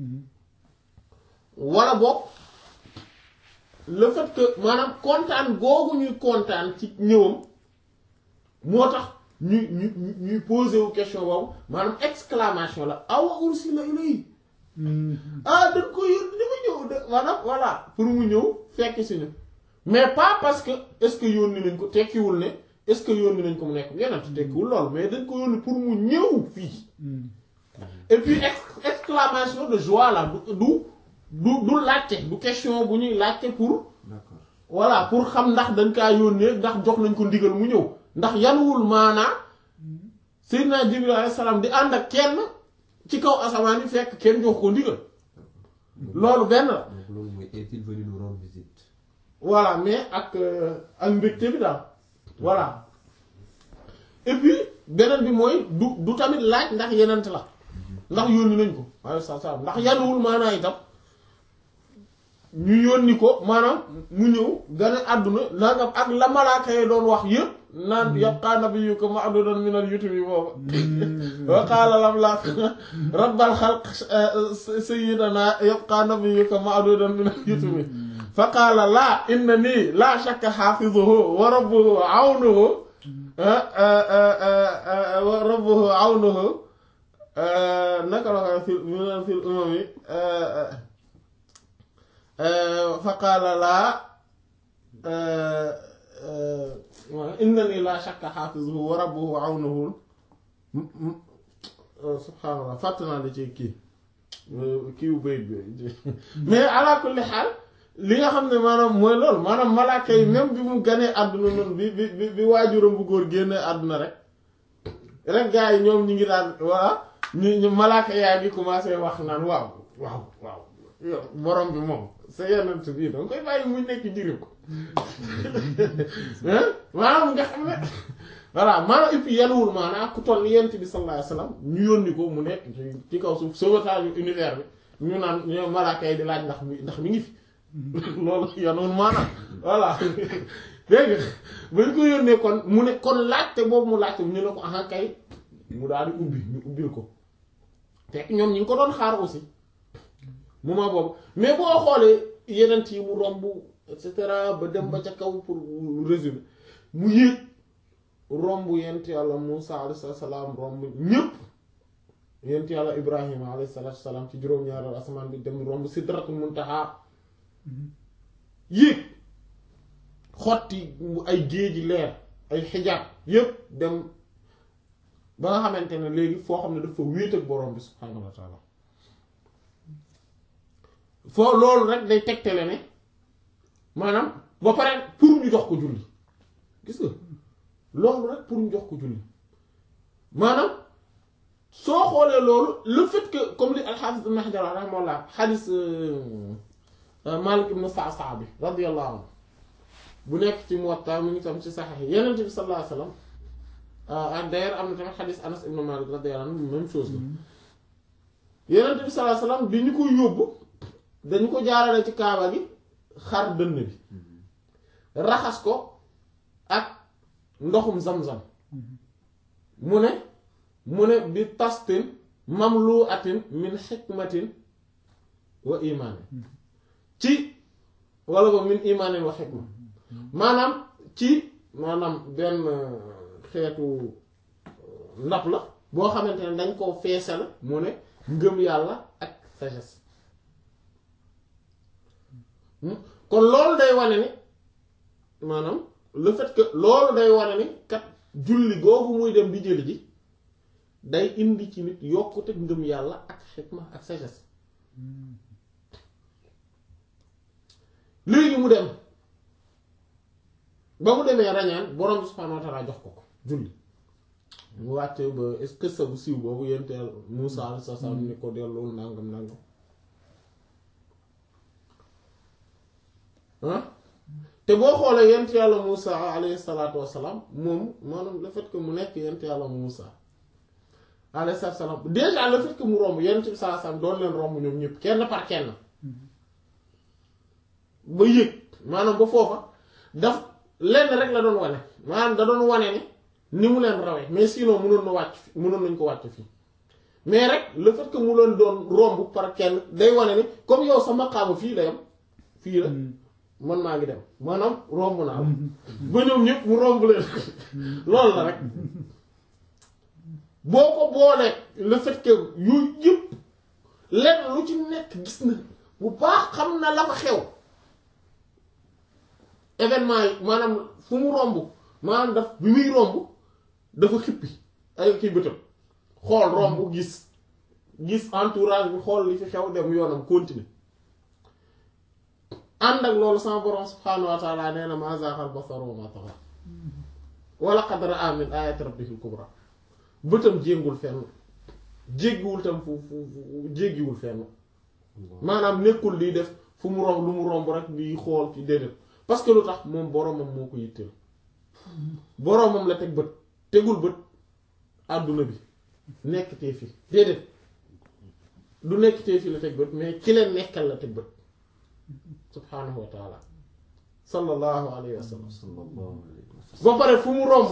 wala boog le fait que maanaam kontaan googu ñuy kontaan ci ñëwam moo tax ñu ñu ñu ñuy posé wu question boobu maanaam exclamation la awa ursila ilayhi ah dañ ko yónni dafa ñëw de maanaam voilà pour mu ñëw fekk si ñu mais pas parce que est-ce que yónni nañ ko tekkiwul ne est-ce que yónni nañ ko mu nekk yeneen tekkiwul loolu mais dañ ko yónni pour mu ñëw fii et puis ex- exclamation de joie là du du du du laajte du question bu ñuy laajte pour d'accord voilà pour xam ndax dañ kaa yónnee ndax jox nañ ko ndigal mu ñëw ndax yanuwul maanaa Seydina Jibril alayhi salaam di ànd ak kenn ci kaw asamaan yi fekk kenn jox ko ndigal loolu benn la donc loolu mooy est-il venu nous rendre visite voilà mais ak euh, ak mbégte bi daal voilà et puis beneen bi mooy du du tamit laaj ndax yenent la ndax yónni nañ ko alayhi salaam ndax yanuwul maanaa itam ñu yónni ko maanaam mu ñëw gane àdduna nangam ak la malaaka yi doon wax yëpp naan yabqaa nabiyyuka ma'dudan minal yutumi booba wa qaala lam la rabbal xalq sayyidana yabqaa nabiyyuka ma'dudan minal yutumi fa qaala laa inna nii laa shakka xaafizuhu wa rabbuhu awnuhu wa rabbuhu awnuhu naka la ko fil minal fil umami fa qaala laa innani laa shakka xaafizuhu wa rabbuhu awnuhu subhaanallah fàtt naa li ci kii kii wu bayit bi mais ala kulli xaal li nga xam ne maanaam mooy loolu maanaam malaaka yi même bi mu ganee àdduna noonu bi bi bi bi waajuram bu góor génnee àdduna rek rek gars yi ñoom ñu ngi daan waa ñu ñu malaaka yaa ngi commencé wax naan waaw waaw waaw yow borom bi moom sa yenant bii danga koy bàyyi muy nekk jirim ko maanaam nga xam ne voilà maanaam et puis yanuwul maanaam ku toll yent bi sallallahu alayhi wasallam ñu yónni ko mu nekk ci ci kaw suuf sauvetage univers bi ñu naan ñoo malaaka yi di laaj ndax mi ndax mi ngi fi loolu yanuwul maanaam voilà dégg nga bañ ko yónnee kon mu ne kon laajte boobu mu laajte ñu ne ko aha kay mu daal di ubbi ñu ubbil ko fekk ñoom ñi ngi ko doon xaar aussi moment boobu mais boo xoolee yeneen yi mu romb et cetera ba dem ba ca kaw pour résumer mu yéeg romb yent yàlla Musa alayhi salaam romb ñëpp yent yàlla Ibrahima alayhi salaam ci juróom-ñaareelu asamaan bi dem romb sidratul muntaha yéeg xotti ay géeji leer ay xijaab yépp dem ba nga xamante ne léegi foo xam ne dafa wéet ak borom bi subhaanahu wa taala foo loolu rek day tegtale ne maanaam ba pare pour ñu jox ko julli gis nga loolu rek pour ñu jox ko julli maanaam soo xoolee loolu le fait que comme li al-Hafiz Ibn Hajar rahimahullah xadis Malik ibn Sa'sa'a bi radiyallahu anhu bu nekk ci Muwatta mu ngi tam ci Sahih Yonent bi sallallahu alayhi wa sallam ak d'ailleurs am na tamit xadis Anas ibn Malik radiyallahu anhu même chose la Yonent bi sallallahu alayhi wa sallam bi ñu ko yóbbu dañu ko jaarale ci kaaba gi xar dënn bi raxas ko ak ndoxum zam-zam mu ne mu ne bi tastin mamlu atin min xikmatin wa imaanin ci wala ba min imaanin wa xikma maanaam ci maanaam benn xeetu ndab la boo xamante ne dañ koo feesal mu ne ngëm yàlla ak sagesse kon loolu day wane ni maanaam le fait que loolu day wane ni kat julli googu muy dem di jëli ji day indi ci nit yokkute ngëm yàlla ak xikma ak sagesse léegi mu dem ba mu demee rañaan borom bi subhaanahu wa taala jox ko ko julli mu wàcce ba est-ce que sa bu siiw boobu yenteel Muusaa alayhi salaam ni ko dellul nangam nangam ah te boo xoolee yent yàlla Muusaa alayhi salaatu wassalaam moom maanaam le fait que mu nekk yent yàlla Muusaa alayhi salaatu wassalaam déjà le fait que mu romb yent bi saa sam doon leen romb ñoom ñëpp kenn par kenn ba yëg maanaam ba foofa daf lenn rek la doon wane maanaam da doon wane ni ni mu leen rawee mais sinon mënoon na wàcc fi mënoon nañ ko wàcc fii mais rek le fait que mu leen doon romb par kenn day wane ni comme yow sa maqaama fii la yam fii la man maa ngi dem maanaam romb naa la ba ñoom ñëpp mu romb leen loolu la rek boo ko boolee le fait que yooyu yëpp lenn lu ci nekk gis na bu baax xam na la fa xew événement yi maanaam fu mu romb maanaam daf bi muy romb dafa xippi ay kii bëtam xool romb gis gis entourage bi xool li fi xew dem yoonam continuer ànd ak loolu sama borom subhaanahu wa taala nee na ma zaaxal basar wa ma taxa wa laqad ra'a min ayati rabbihil kubra bëtam jéngul fenn jéggiwul tam fu fu fu jéggiwul fenn maanaam nekkul di def fu mu romb lu mu romb rek di xool ci déedéet parce que lu tax moom boromam moo ko yitteel boromam la teg bët tegul bët àdduna bi nekk tee fi déedéet du nekk tee fi la teg bët mais ki leen nekkal la teg bët subhaanahu wa taala sallallahu alayhi wa sallam sallallahu alayhi wa sallam ba pare fu mu romb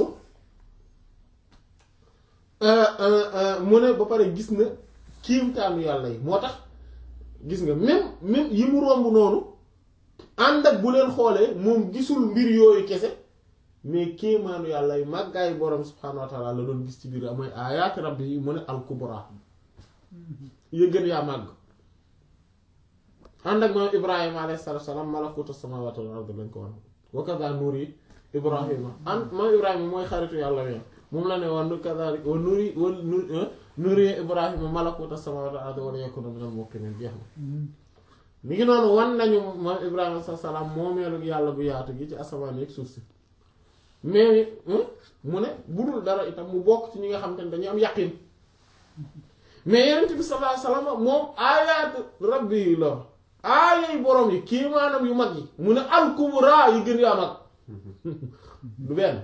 mu ne ba pare gis na kiimtaanu yàlla yi moo tax gis nga même même yi mu romb noonu ànd ak bu leen xoolee moom gisul mbir yooyu kese mais kéemaanu yàlla yi màggaayu borom subhaanahu wa taala la doon gis ci biir mooy aayaati rabbi yi mu ne al kubra yëgën yaa màgg ànd ak moom ibrahima alayhi salaatu salaam malakuutu samaawaati wal ardi lañ ko wan wa kaza nuri ibrahima ànd moom ibrahima mooy xaritu yàlla wi moom la ne woon kazalik wa nuri wa nuri ibrahima malakuutu samaawaati wal ardi wa liyakuna minal muuqiniin jeex na mi ngi noonu wan nañu moom ibrahima sa salaam moomeelu yàlla bu yaatu gi ci asamaan yeeg suuf si mais mu ne bu dul dara itam mu bokk ci ñi nga xam te ne dañu am yaqin mais yenent bi sallallahu alayhi wasallam moom aayaat rabbi la aayay borom yi kii maanaam yu mag yi mu ne al kubra yi gën yaa mag du benn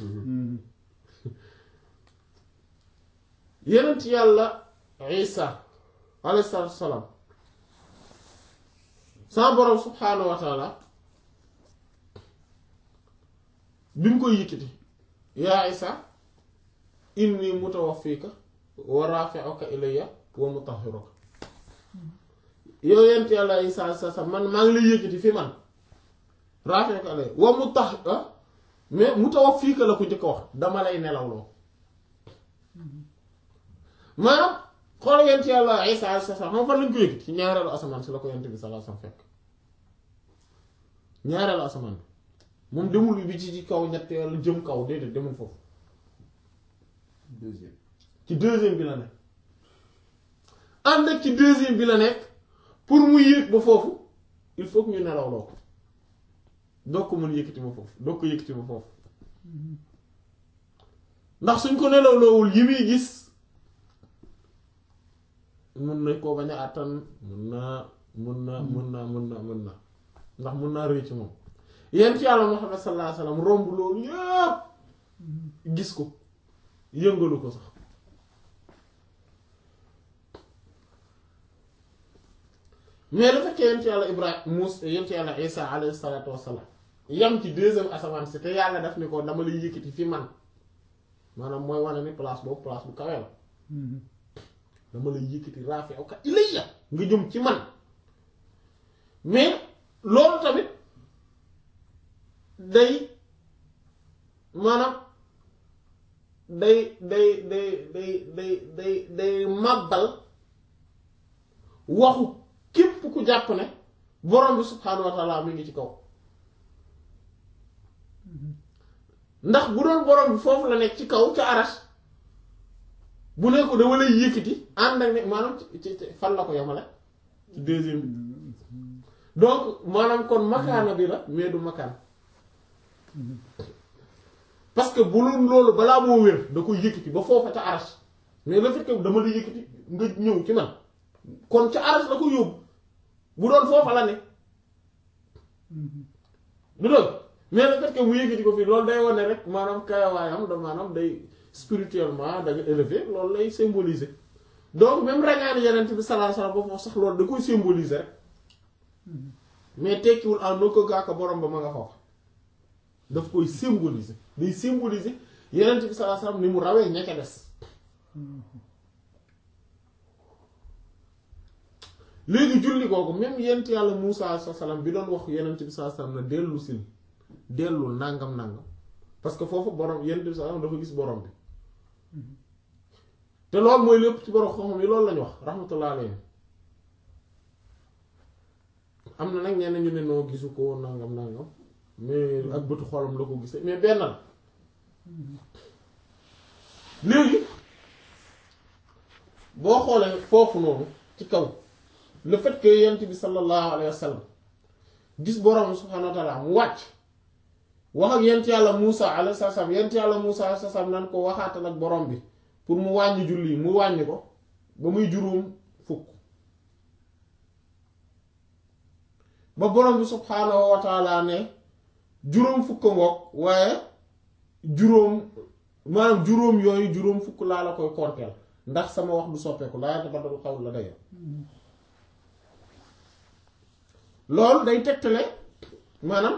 yenent yàlla isa alayhi salaatu wasalaam sama borom subhaanahu wa taala bi mu koy yëkkati yaa isa inni mutawaffika wa rafi'uka ilayya wa mutahhiruka yow yent yàlla isa sa sa man maa ngi lay yëkkati fi man rafi'uka ilayya wa mutah mais mutawaffika la ko njëkk a wax dama lay nelawloo maanaam xool yent yàlla isa sa sa xam fan lañ ko yëkkati ci ñaareelu asamaan si la ko yent bi sallallahu alayhi wasallam fekk ñaareelu asamaan bi moom demul bi ci ci kaw ñetteelu jëm kaw déedéet demul foofu deuxième ci deuxième bi la nekk ànd ak ci deuxième bi la nekk pour mu yéeg ba foofu il faut que ñu nelaw loo ko doo ko mën yëkkati ba foofu doo ko yëkkati ba foofu ndax suñ ko nelaw loowul yi muy gis mun na koo bañ a àttan mun naa mun naa mun naa mun naa mun naa ndax mun naa rëy ci moom yent yàlla Muhammad sallallahu alayhi wasallam romb loolu yépp gis ko yëngalu ko sax mais le fait que yent yàlla Ibrahima Muusa yent yàlla Isa alayhi salaatu wassalaam yam ci deuxième asamaan si te yàlla daf ni ko dama lay yëkkati fi man maanaam mooy wane ni place boobu place bu kawe la dama lay yëkkati rafi'uka ilayya nga jëm ci man mais loolu tamit day maanaam day day day day day day day màbbal waxu képp ku jàpp ne borom bi subhaanahu wa taala mi ngi ci kaw ndax bu doon borom bi foofu la nekk ci kaw ca arash bu ne ko dama lay yëkkati ànd ak ne maanaam ci ci ci- fan la ko yemale ci deuxième bi donc maanaam kon makaana bi la mais du makaan parce que bu loolu loolu balaa moo wér da koy yëkkati ba foofa ca arash mais le fait que dama lay yëkkati nga ñëw ci man kon ca arash la ko yóbbu bu doon foofa la ne du doon mais le fait que mu yëkkati ko fii loolu day wane rek maanaam kayawaayam da maanaam day spirituellement da nga élevé loolu lay symboliser donc même rañaani yeneen bi sallallahu alayhi wasallam ba foofu sax loolu da koy symboliser rek mais tekkiwul en aucun cas que borom ba ma nga foofu daf koy symboliser day symboliser yeneen bi sallallahu alayhi wasallam ni mu rawee ña ca des léegi julli kooku même yent yàlla Muusaa alayhi salaam bi doon wax yeneen bi sallallahu alayhi wasallam na dellu sil dellul nangam nangam parce que foofu borom yenent bi sallallahu alayhi wasallam dafa gis borom bi te loolu mooy lépp ci borom xam-xam yi loolu lañu wax rahmatullah alayhi am na nag ñenn ñu ne noo gisu ko nangam nangam mais ak bëtu xolam la ko gisee mais benn la léegi boo xoolee foofu noonu ci kaw le fait que yent bi sallallahu alayhi wa sallam gis borom subhanahu wa ta'ala mu wàcc wax ak yent yàlla Muusa alayhi salaam yent yàlla Muusa alayhi salaam nan ko waxaatal ak borom bi pour mu wàññi julli mu wàññi ko ba muy juróom fukk ba borom bi subhaanahu wa taala ne juróom fukk ngoog waaye juróom maanaam juróom yooyu juróom fukk laa la koy konteel ndax sama wax du soppeeku laa yatabaddalu qawl ladayya loolu day tegtale maanaam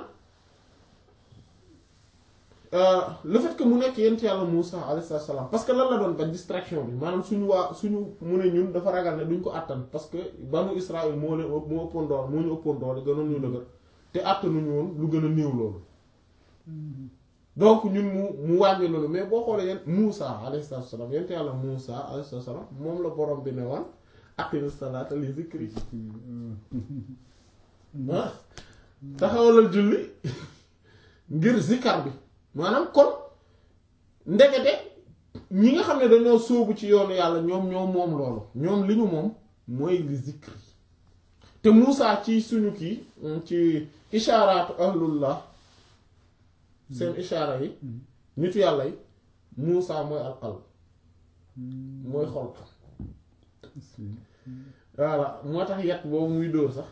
le fait que mu nekk yent yàlla Muusa alayhi salaam parce que lan la doon ba distraction bi maanaam suñu waa suñu mu ne ñun dafa ragal ne duñ ko àttan parce que banu Israël moo leen moo ëppoon doole moo ñu ëppoon doole gënoon ñu dëgër te àttanuñu woon lu gën a néew loolu donc ñun mu mu wàññi loolu mais boo xoolee yent Muusa alayhi salaam yent yàlla Muusa alayhi salaam moom la borom bi ne woon aqimi salaata li zikri ah taxawalal julli ngir zikar bi maanaam kon ndekete ñi nga xam ne dañoo sóobu ci yoonu yàlla ñoom ñoom moom loolu ñoom li ñu moom mooy li zikri te Muusa ci suñu kii ci ishaaraatu ahlullah seen ishaara yi nitu yàlla yi Muusa mooy alqalb mooy xol voilà moo tax yat boobu muy dóor sax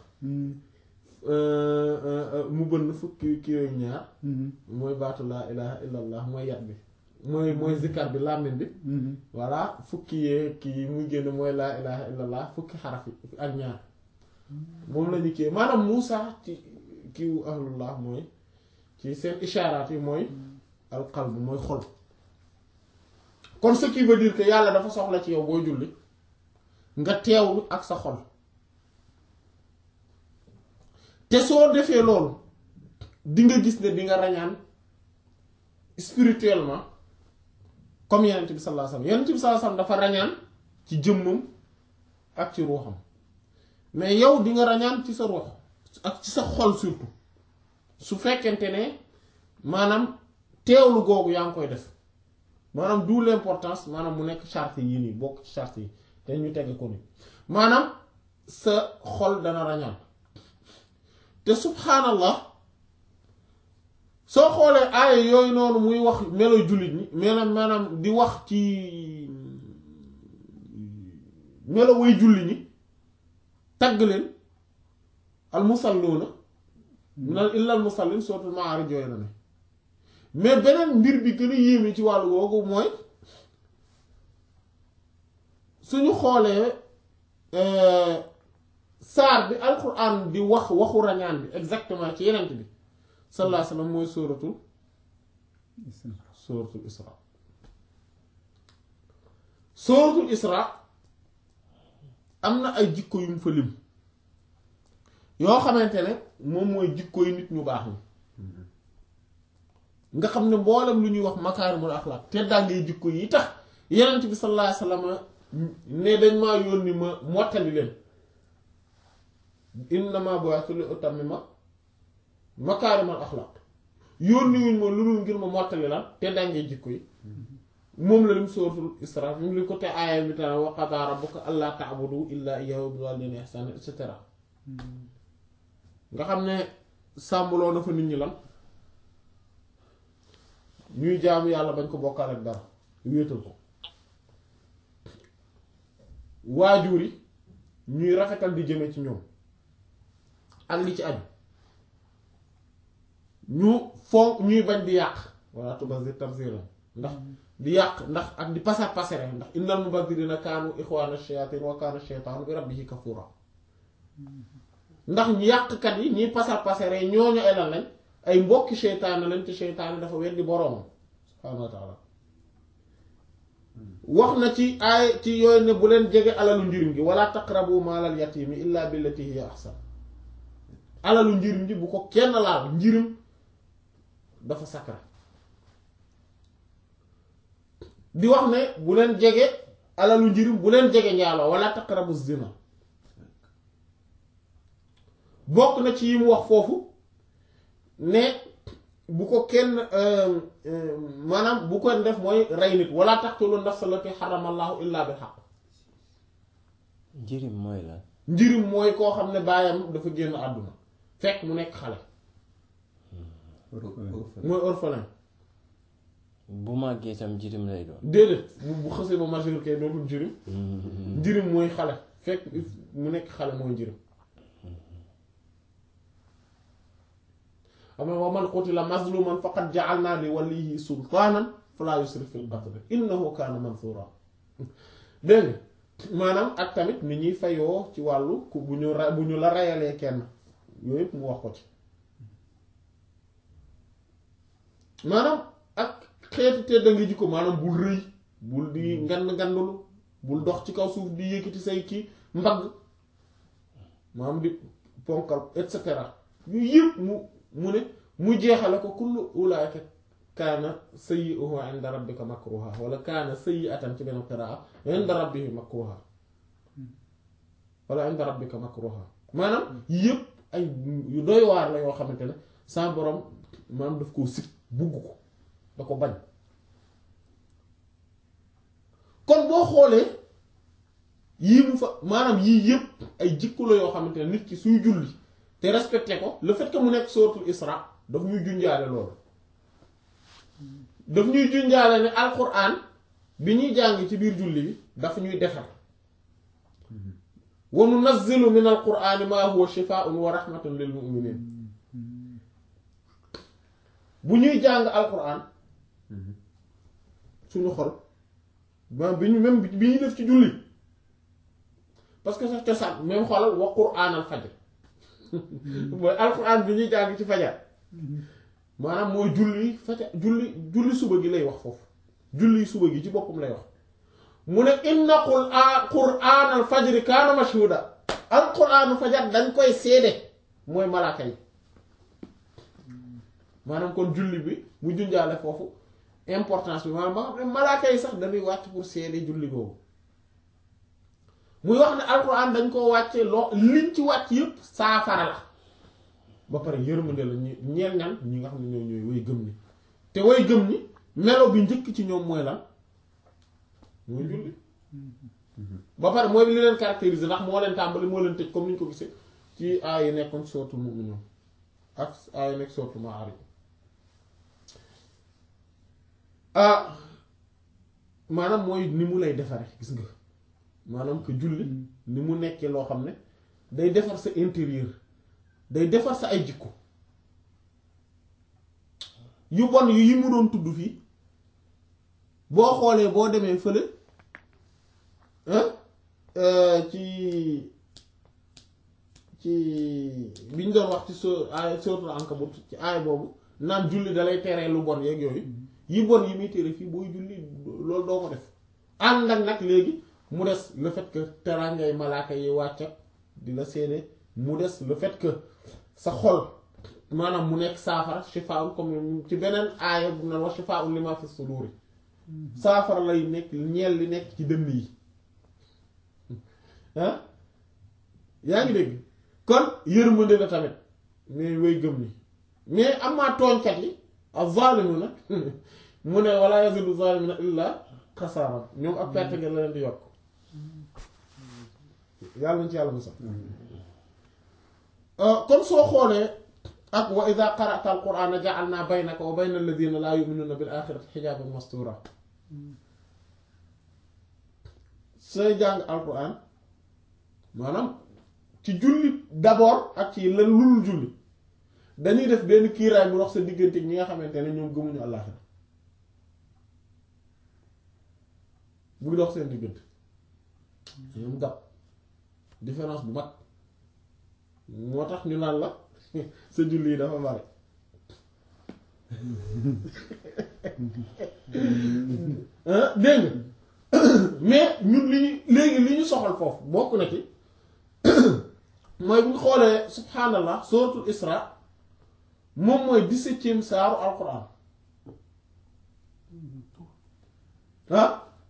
mu bënn fukki kii ak ñaar mooy baatu laa ilaha illallah mooy yat bi mooy mooy zikkar bi làmmiñ bi voilà fukki yee kii muy génn mooy laa ilaha illallah fukki xaraf yi ak ñaar moom la ñu kii maanaam Muusa ci kiiwu ahlullah mooy ci seen ishaaraat yi mooy alqalb mooy xol kon ce qui veut dire que yàlla dafa soxla ci yow booy julli nga teewlu ak sa xol te soo defee loolu di nga gis ne di nga rañaan spirituellement comme yenent bi sallallahu alayhi wasallam yenent bi sallallahu alayhi wasallam dafa rañaan ci jëmmam ak ci ruuxam mais yow di nga rañaan ci sa ruux ak ci sa xol surtout su fekkente ne maanaam teewlu googu yaa ngi koy def maanaam d'où l'importance maanaam mu nekk charte yi nii bokk ci charte yi te ñu tege ko ni maanaam sa xol dana rañaan te subhaanallah soo xoolee aaya yooyu noonu muy wax melo jullit ñi maanaam maanaam di wax ci melo way julli ñi tagg leen al musalluuna minal illa al musallin sootul Maarij jooy na ne mais beneen mbir bi gën a yéeme ci wàllu googu mooy suñu xoolee saar bi alquran di wax waxu rañaan bi exactement ci yenent bi sallallahu alayhi wasallam mooy sóoratul sóoratul isra sóoratul isra am na ay jikko yu mu fa lim yoo xamante ne moom mooy jikko yu nit ñu baax ñi nga xam ne mboolem lu ñuy wax makaarimul axlaaq te daa ngay jikko yi tax yenent bi sallallahu alayhi wasallam ne dañ maa yónni ma mottali leen innama bu'ithtu li utammima makaarimal axlaaq yónniwuñ ma lu dul ngir ma mottali la te dangee jikko yi moom la lim sóoratul Isra moom li ko te aaya bi tane wa qadaa rabbuka allaa ta'budu illaa iyyaahu wa bil waalidayni ihsaana et cetera nga xam ne sàmmloo na fa nit ñi lan ñuy jaamu yàlla bañ ko bokkaal ak dara wéetal ko waajur yi ñuy rafetal di jëme ci ñoom ak li ci aju ñu fonk ñuy bañ di yàq walla tubazir tabziran ndax di yàq ndax ak di pasar pasare ndax innal mubazirina kaanu ixwaana shayatin wa kaana shaytaanu bi rabbihi kafura ndax ñu yàqkat yi ñiy pasar pasare ñooñu ay lan lañ ay mbokki seytaane lañ te seytaane dafa weddi boroomam subhaanahu wa taala wax na ci ay ci yooyu ne bu leen jege alalu njirim gi wala taqrabu maalal yatimi illa billati hiya ahsan alalu njirim gi bu ko kenn laal njirim dafa sakra di wax ne bu leen jege alalu njirim bu leen jege njaaloo wala taqrabu zina bokk na ci yi mu wax foofu ne bu ko kenn maanaam bu ko def mooy rey nit wala taqtulu nafsa allati harrama allahu illa bil haqq njirim mooy lan njirim mooy koo xam ne baayam dafa génn àdduna fekk mu nekk xale mooy orphelin bu màggee tam njirim lay doon déedéet bu bu xësee ba majeur kay dootul njirim njirim mooy xale fekk mu nekk xale mooy njirim xam nga wa man qutila mazluman faqad ja'alna li walihi sultaanan fala yusrif fil qatl innahu kaana mansura dégg nga maanaam ak tamit ni ñuy fayoo ci wàllu ku bu ñu ra bu ñu la rayalee kenn yooyu yëpp mu wax ko ci maanaam ak xeetu tedd nga jikko maanaam bul rëy bul di ngand ngandulu bul dox ci kaw suuf di yëkkati say kii mbagg maanaam di ponkal et cetera yooyu yëpp mu mu ne mu jeexale ko kullu ulaika kaana sayyi'uhu 'inda rabbika makruha wala kaana sayyi'atan ci benn qiraa 'inda rabbihi makruha wala 'inda rabbika makruha maanaam yëpp ay yu doy waar la yoo xamante ne sa borom maanaam daf koo sit bugg ko da ko bañ kon boo xoolee yii mu fa maanaam yii yëpp ay jikko la yoo xamante ne nit ki suy julli te respecté ko le fait que mu nekk suratul Isra daf ñuy junjaale loolu daf ñuy junjaale ne alquran bi ñuy jàng ci biir julli bi dafa ñuy defar wa nunazzilu min alqurani ma huwa shifaa'un wa rahmatun lil mu'minin bu ñuy jàng alquran suñu xol ba bi ñu même bi ñuy def ci julli parce que sax cosaan même xoolal wa qur'an al fajr mooy alquran bi ñuy jàng ci fajar maanaam mooy julli fajar julli julli suba gi lay wax foofu julli suba gi ci boppam lay wax mu ne inna qur'an al fajri kaana mashhuda alquranu fajar dañ koy seede mooy malaaka yi maanaam kon julli bi mu junjaale foofu importance bi maanaam ba xam ne malaaka yi sax dañuy wàcc pour seede julli googu muy wax ne alquran dañ koo wàccee loo liñ ci wàcc yépp saafara la ba pare yërmande la ñu ñeel ñan ñi nga xam ne ñoo ñooy way gëm ni te way gëm ni melo bi njëkk ci ñoom mooy lan mooy julli ba pare mooy li leen caractériser ndax moo leen tàmbali moo leen tëj comme ni ñu ko gisee ci aay yi nekkoon sootul mu'minun ak aay yi nekk sootul Ma'ârij ah maanaam mooy ni mu lay defare gis nga maanaam que julli ni mu nekkee loo xam ne day defar sa intérieur day defar sa ay jikko yu bon yu yi mu doon tudd fii boo xoolee boo demee fële ci ci bi ñu doon wax ci so aay suratul Ankabut ci aay boobu naan julli dalay teree lu bon yeeg yooyu yi bon yi muy tere fii booy julli loolu doo ko def ànd ak nag léegi mu des le fait que terangay malaaka yi wàcc di la seede mu des le fait que sa xol maanaam mu nekk saafara shifaa'un comme ci beneen aaya bu na wax shifaa'un lima fi suduri saafara lay nekk ñeel li nekk ci dënn yi ah yaa ngi dégg kon yërmande la tamit mais way gëm ni mais am maa tooñkat yi az-zalimu nag mu ne wala yazidu zalimina illa xasaaran ñoom ak perte nga la leen di yokk yàlla nañ ci yàlla musal kon soo xoolee ak wa ida qara'ta al-qur'ana ja'alna baynaka wa bayna alladhina la yu'minuna bil akhirati hijaban mastura sooy jàng alquran maanaam ci julli d'abord ak ci lan lulul julli dañuy def benn kiiraay bu dox sa diggante ñi nga xamante ne ñoom gëmuñu àllaaxira buy dox seen diggante ñoom gàpp différence bu mag moo tax ñu naan la sa julli yi dafa bari dégg mais ñun li ñu léegi li ñu soxal foofu bokk na ci mooy bu ñu xoolee subhanallah suratul isra moom mooy dix-septième saaru alquran ah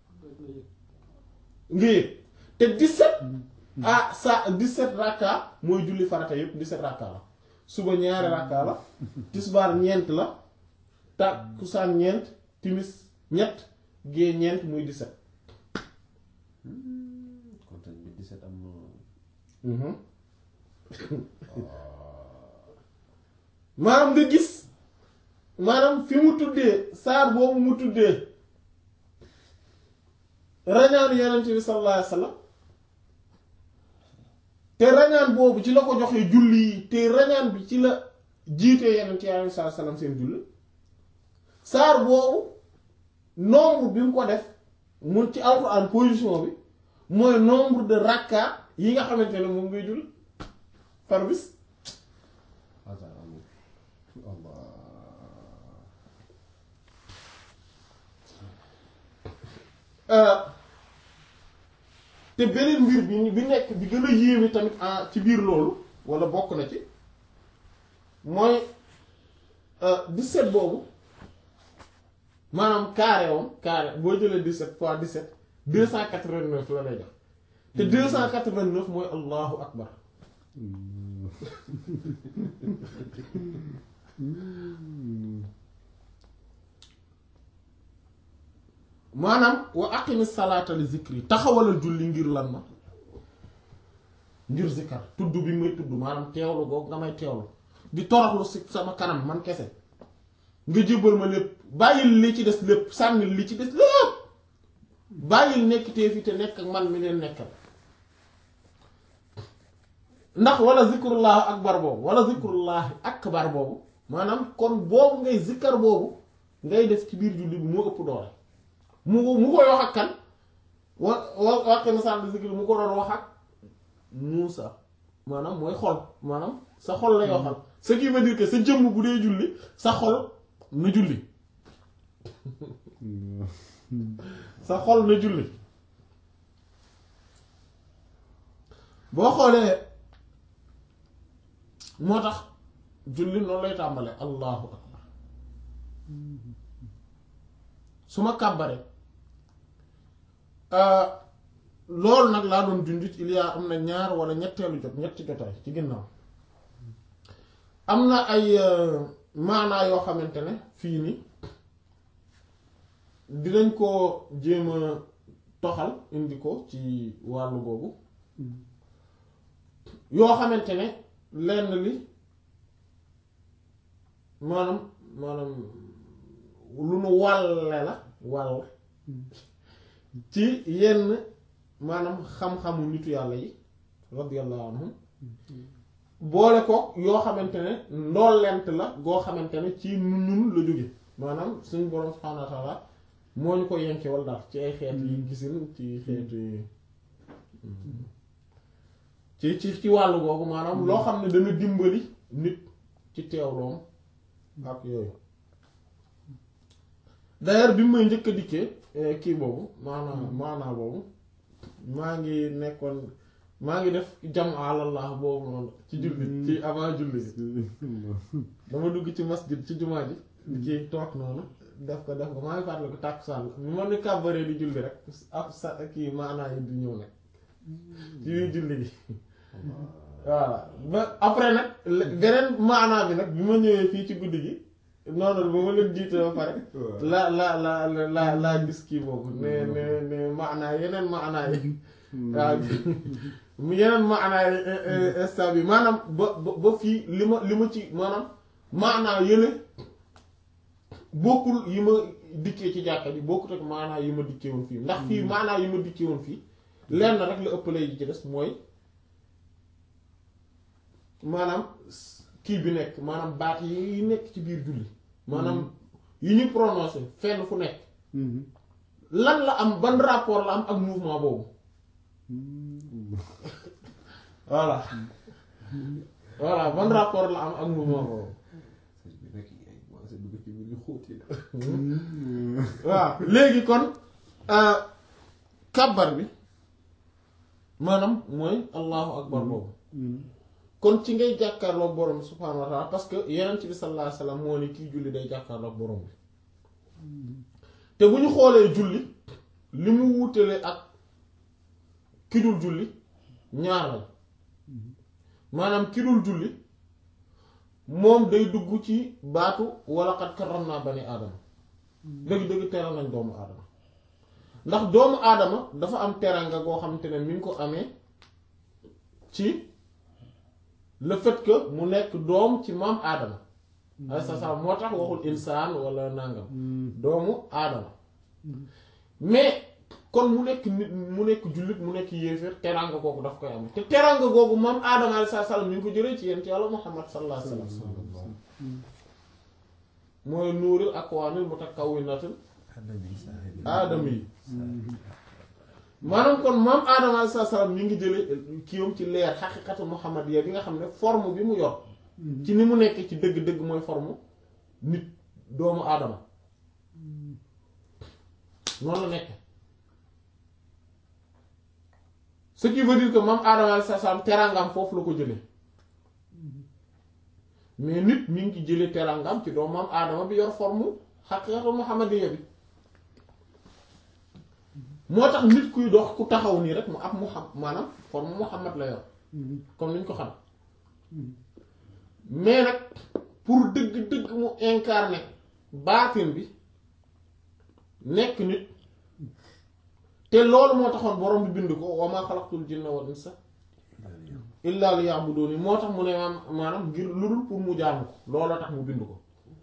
nga yëg te dix-sept ah sa dix-sept rakka mooy julli farata yépp dix-sept rakka la suba ñaari rakka la tisbaar ñeent la takkusaan ñeent timis ñett gée ñeent muy dix-sept kon sëñ bi 17 am na maanaam nga gis maanaam fi mu tuddee saar boobu mu tuddee rañaanu yonent bi sallallahu alayhi wasallam te rañaan boobu ci la ko joxee julli yi te rañaan bi ci la jiitee yonent yi sallallahu alayhi wasallam seen julli saar boobu nombre bi mu ko def mu ci alxuraan position bi mooy nombre de rakka yi nga xamante ne moom ngay julli par bis hasard amul Allah te beneen mbir bi bi nekk bi gën a yéeme tamit ah ci biir loolu wala bokk na ci mooy 17 boobu maanaam carré woon carré boo jëlee 17 fois 17 289 la lay jox te 289 mooy allahu akbar maanaam wa aqimi salaata li zikri taxawalal julli ngir lan ma ngir zikkar tudd bi may tudd maanaam teewlu googu nga may teewlu di toroxlu si sama kanam man kese nga jébbal ma lépp bàyyil li ci des lépp sànnil li ci des lépp bàyyil nekk tee fi te nekk ak man mi leen nekkal ndax wala zikrullahi akbar boobu wala zikrullahi akbar boobu maanaam kon boobu ngay zikkar boobu ngay def ci biir julli bi moo ëpp doole mu mu koy wax ak kan wa wa waqe na sànni zikri mu ko doon wax ak Muusa maanaam mooy xol maanaam sa xol lay waxal ce qui veut dire que sa jëmm bu dee julli sa xol na julli sa xol na julli boo xoolee moo tax julli noonu lay tàmbale allahu akbar su ma kàbbaree loolu nag laa doon junjut il y a am na ñaar wala ñetteelu jot ñetti jotaay ci ginnaaw am na ay maanaa yoo xamante ne fii ni dinañ ko jéem a toxal indi ko ci wàllu googu yoo xamante ne lenn li maanaam maanaam lu nu wàlle la wàll ci yenn maanaam xam-xamu nitu yàlla yi radiyallahu anhum boole ko yoo xamante ne ndollent la goo xamante ne ci ñun la jóge maanaam suñu borom subhaanahu wa ta'ala moo ñu ko yenke wal daal ci ay xeet yi gisin ci xeetu ci ci ci wàllu googu maanaam loo xam ne dana dimbali nit ci teewloom ak yooyu d'ailleurs bi may njëkk a dikkee kii boobu maanaam maanaa boobu maa ngi nekkoon maa ngi def jam alallah boobu noonu ci julli ci avant julli dama dugg ci masjid ci jumaa ji ci toog noonu def ko def ko maa ngi fàttali ko tàkkusaan bi ma ni kàbbaree di julli rek ak sa kii maanaa yi di ñëw nag ci biir julli gi voilà ba après nag beneen maanaa bi nag bi ma ñëwee fii ci guddi gi noonu ba ma leen jiite ba pare la la la la laa gis kii boobu ne ne ne maanaa yeneen maanaa yi waaw yeneen maanaa yi instant bi maanaam ba ba ba fii li ma li ma ci maanaam maanaa yële bokkul yi ma dikkee ci jàkka ji bokkut ak maanaa yi ma dikkee woon fii ndax fii maanaa yi ma dikkee woon fii lenn rek la ëppale yi ci des mooy maanaam kii bi nekk maanaam baat yi nekk ci biir julli maanaam yi ñu prononcé fenn fu nekk lan la am ban rapport la am ak mouvement boobu voilà voilà ban rapport la am ak mouvement boobu waaw léegi kon kàbbar bi maanaam mooy allahu akbar boobu kon ci ngay jàkkaarloog borom bi subhaanahu wa taala parce que yeneen bi sallallahu alayhi wasallam moo ne kii julli day jàkkaarloog borom bi te bu ñu xoolee julli li mu wutale ak ki dul julli ñaar lañ maanaam ki dul julli moom day dugg ci baatu wala qad karramnaa bani aadama dëgg-dëgg teral nañ doomu aadama ndax doomu aadama dafa am teranga goo xamante ne mi ngi ko amee ci le fait que mu nekk doom ci maam aadama ay sa sa moo tax waxul insaan wala nangam doomu aadama mais kon mu nekk nit mu nekk jullit mu nekk yéeféer teranga googu daf koy amee te teranga googu maam aadama alayhi salaam mi ngi ko jëlee ci yent yàlla muhammad sallallahu alayhi wa sallam mooy nuuril akwaanil mutakawwinatil aadama yi maanaam kon maam aadama alayhi salaam mi ngi jële kiiwam ci leer xaqiqatu muhammadiya bi nga xam ne forme bi mu yor ci ni mu nekk ci dëgg-dëgg mooy forme nit doomu aadama noonu la nekk ce qui veut dire que maam aadama alayhi salaam teraangam foofu la ko jële mais nit mi ngi ci jële teraangam ci doomu maam aadama bi yor forme xaqiqatu muhammadiya bi moo tax nit kuy dox ku taxaw nii rek mu ab muham maanaam forme muhammad la yor comme niñ ko xam mais nag pour dëgg-dëgg mu incarner baatin bi nekk nit te loolu moo taxoon borom bi bind ko wa maa xalaqtul jinna wal insa illa liya'buduni moo tax mu ne maam maanaam ngir lu dul pour mu jaamu ko looloo tax mu bind ko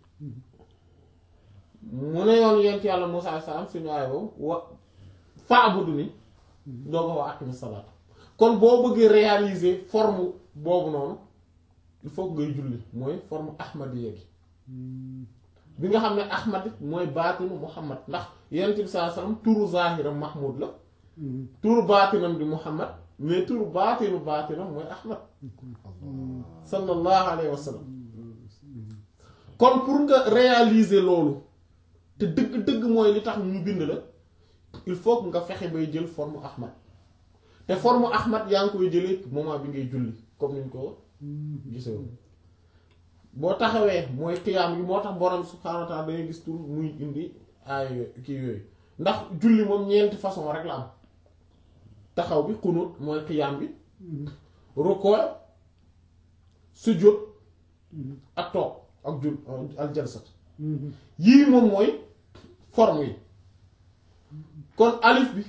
mu ne yoon yent yàlla Musaa salaam suñu aay boobu wa fa'buduni doo ko wax aqimi salaat kon boo bëggee réaliser forme boobu noonu il faut que ngay julli mooy forme ahmadiyya gi bi nga xam ne ahmad mooy baatinu muhammad ndax yonent bi sallallahu alayhi wasallam turu zahiram mahmud la turu baatinam di muhammad mais turu baatinu baatinam mooy ahmad sallallahu alayhi wa sallam kon pour nga réaliser loolu te dëgg-dëgg mooy li tax ñu bind la il faut que nga fexe bay jël forme ahmad te forme ahmad yaa ngi koy jëlee moment bi ngay julli comme niñ ko gisee boo taxawee mooy xiyaam gi moo tax borom subhaanahu wa ta'ala dangay gis tur muy indi ay kii yooyu ndax julli moom ñeenti façon rek la am taxaw bi xunut mooy xiyaam bi rukkoo sujjóot ak toog ak jul al jalsat yii moom mooy forme yi kon alif bi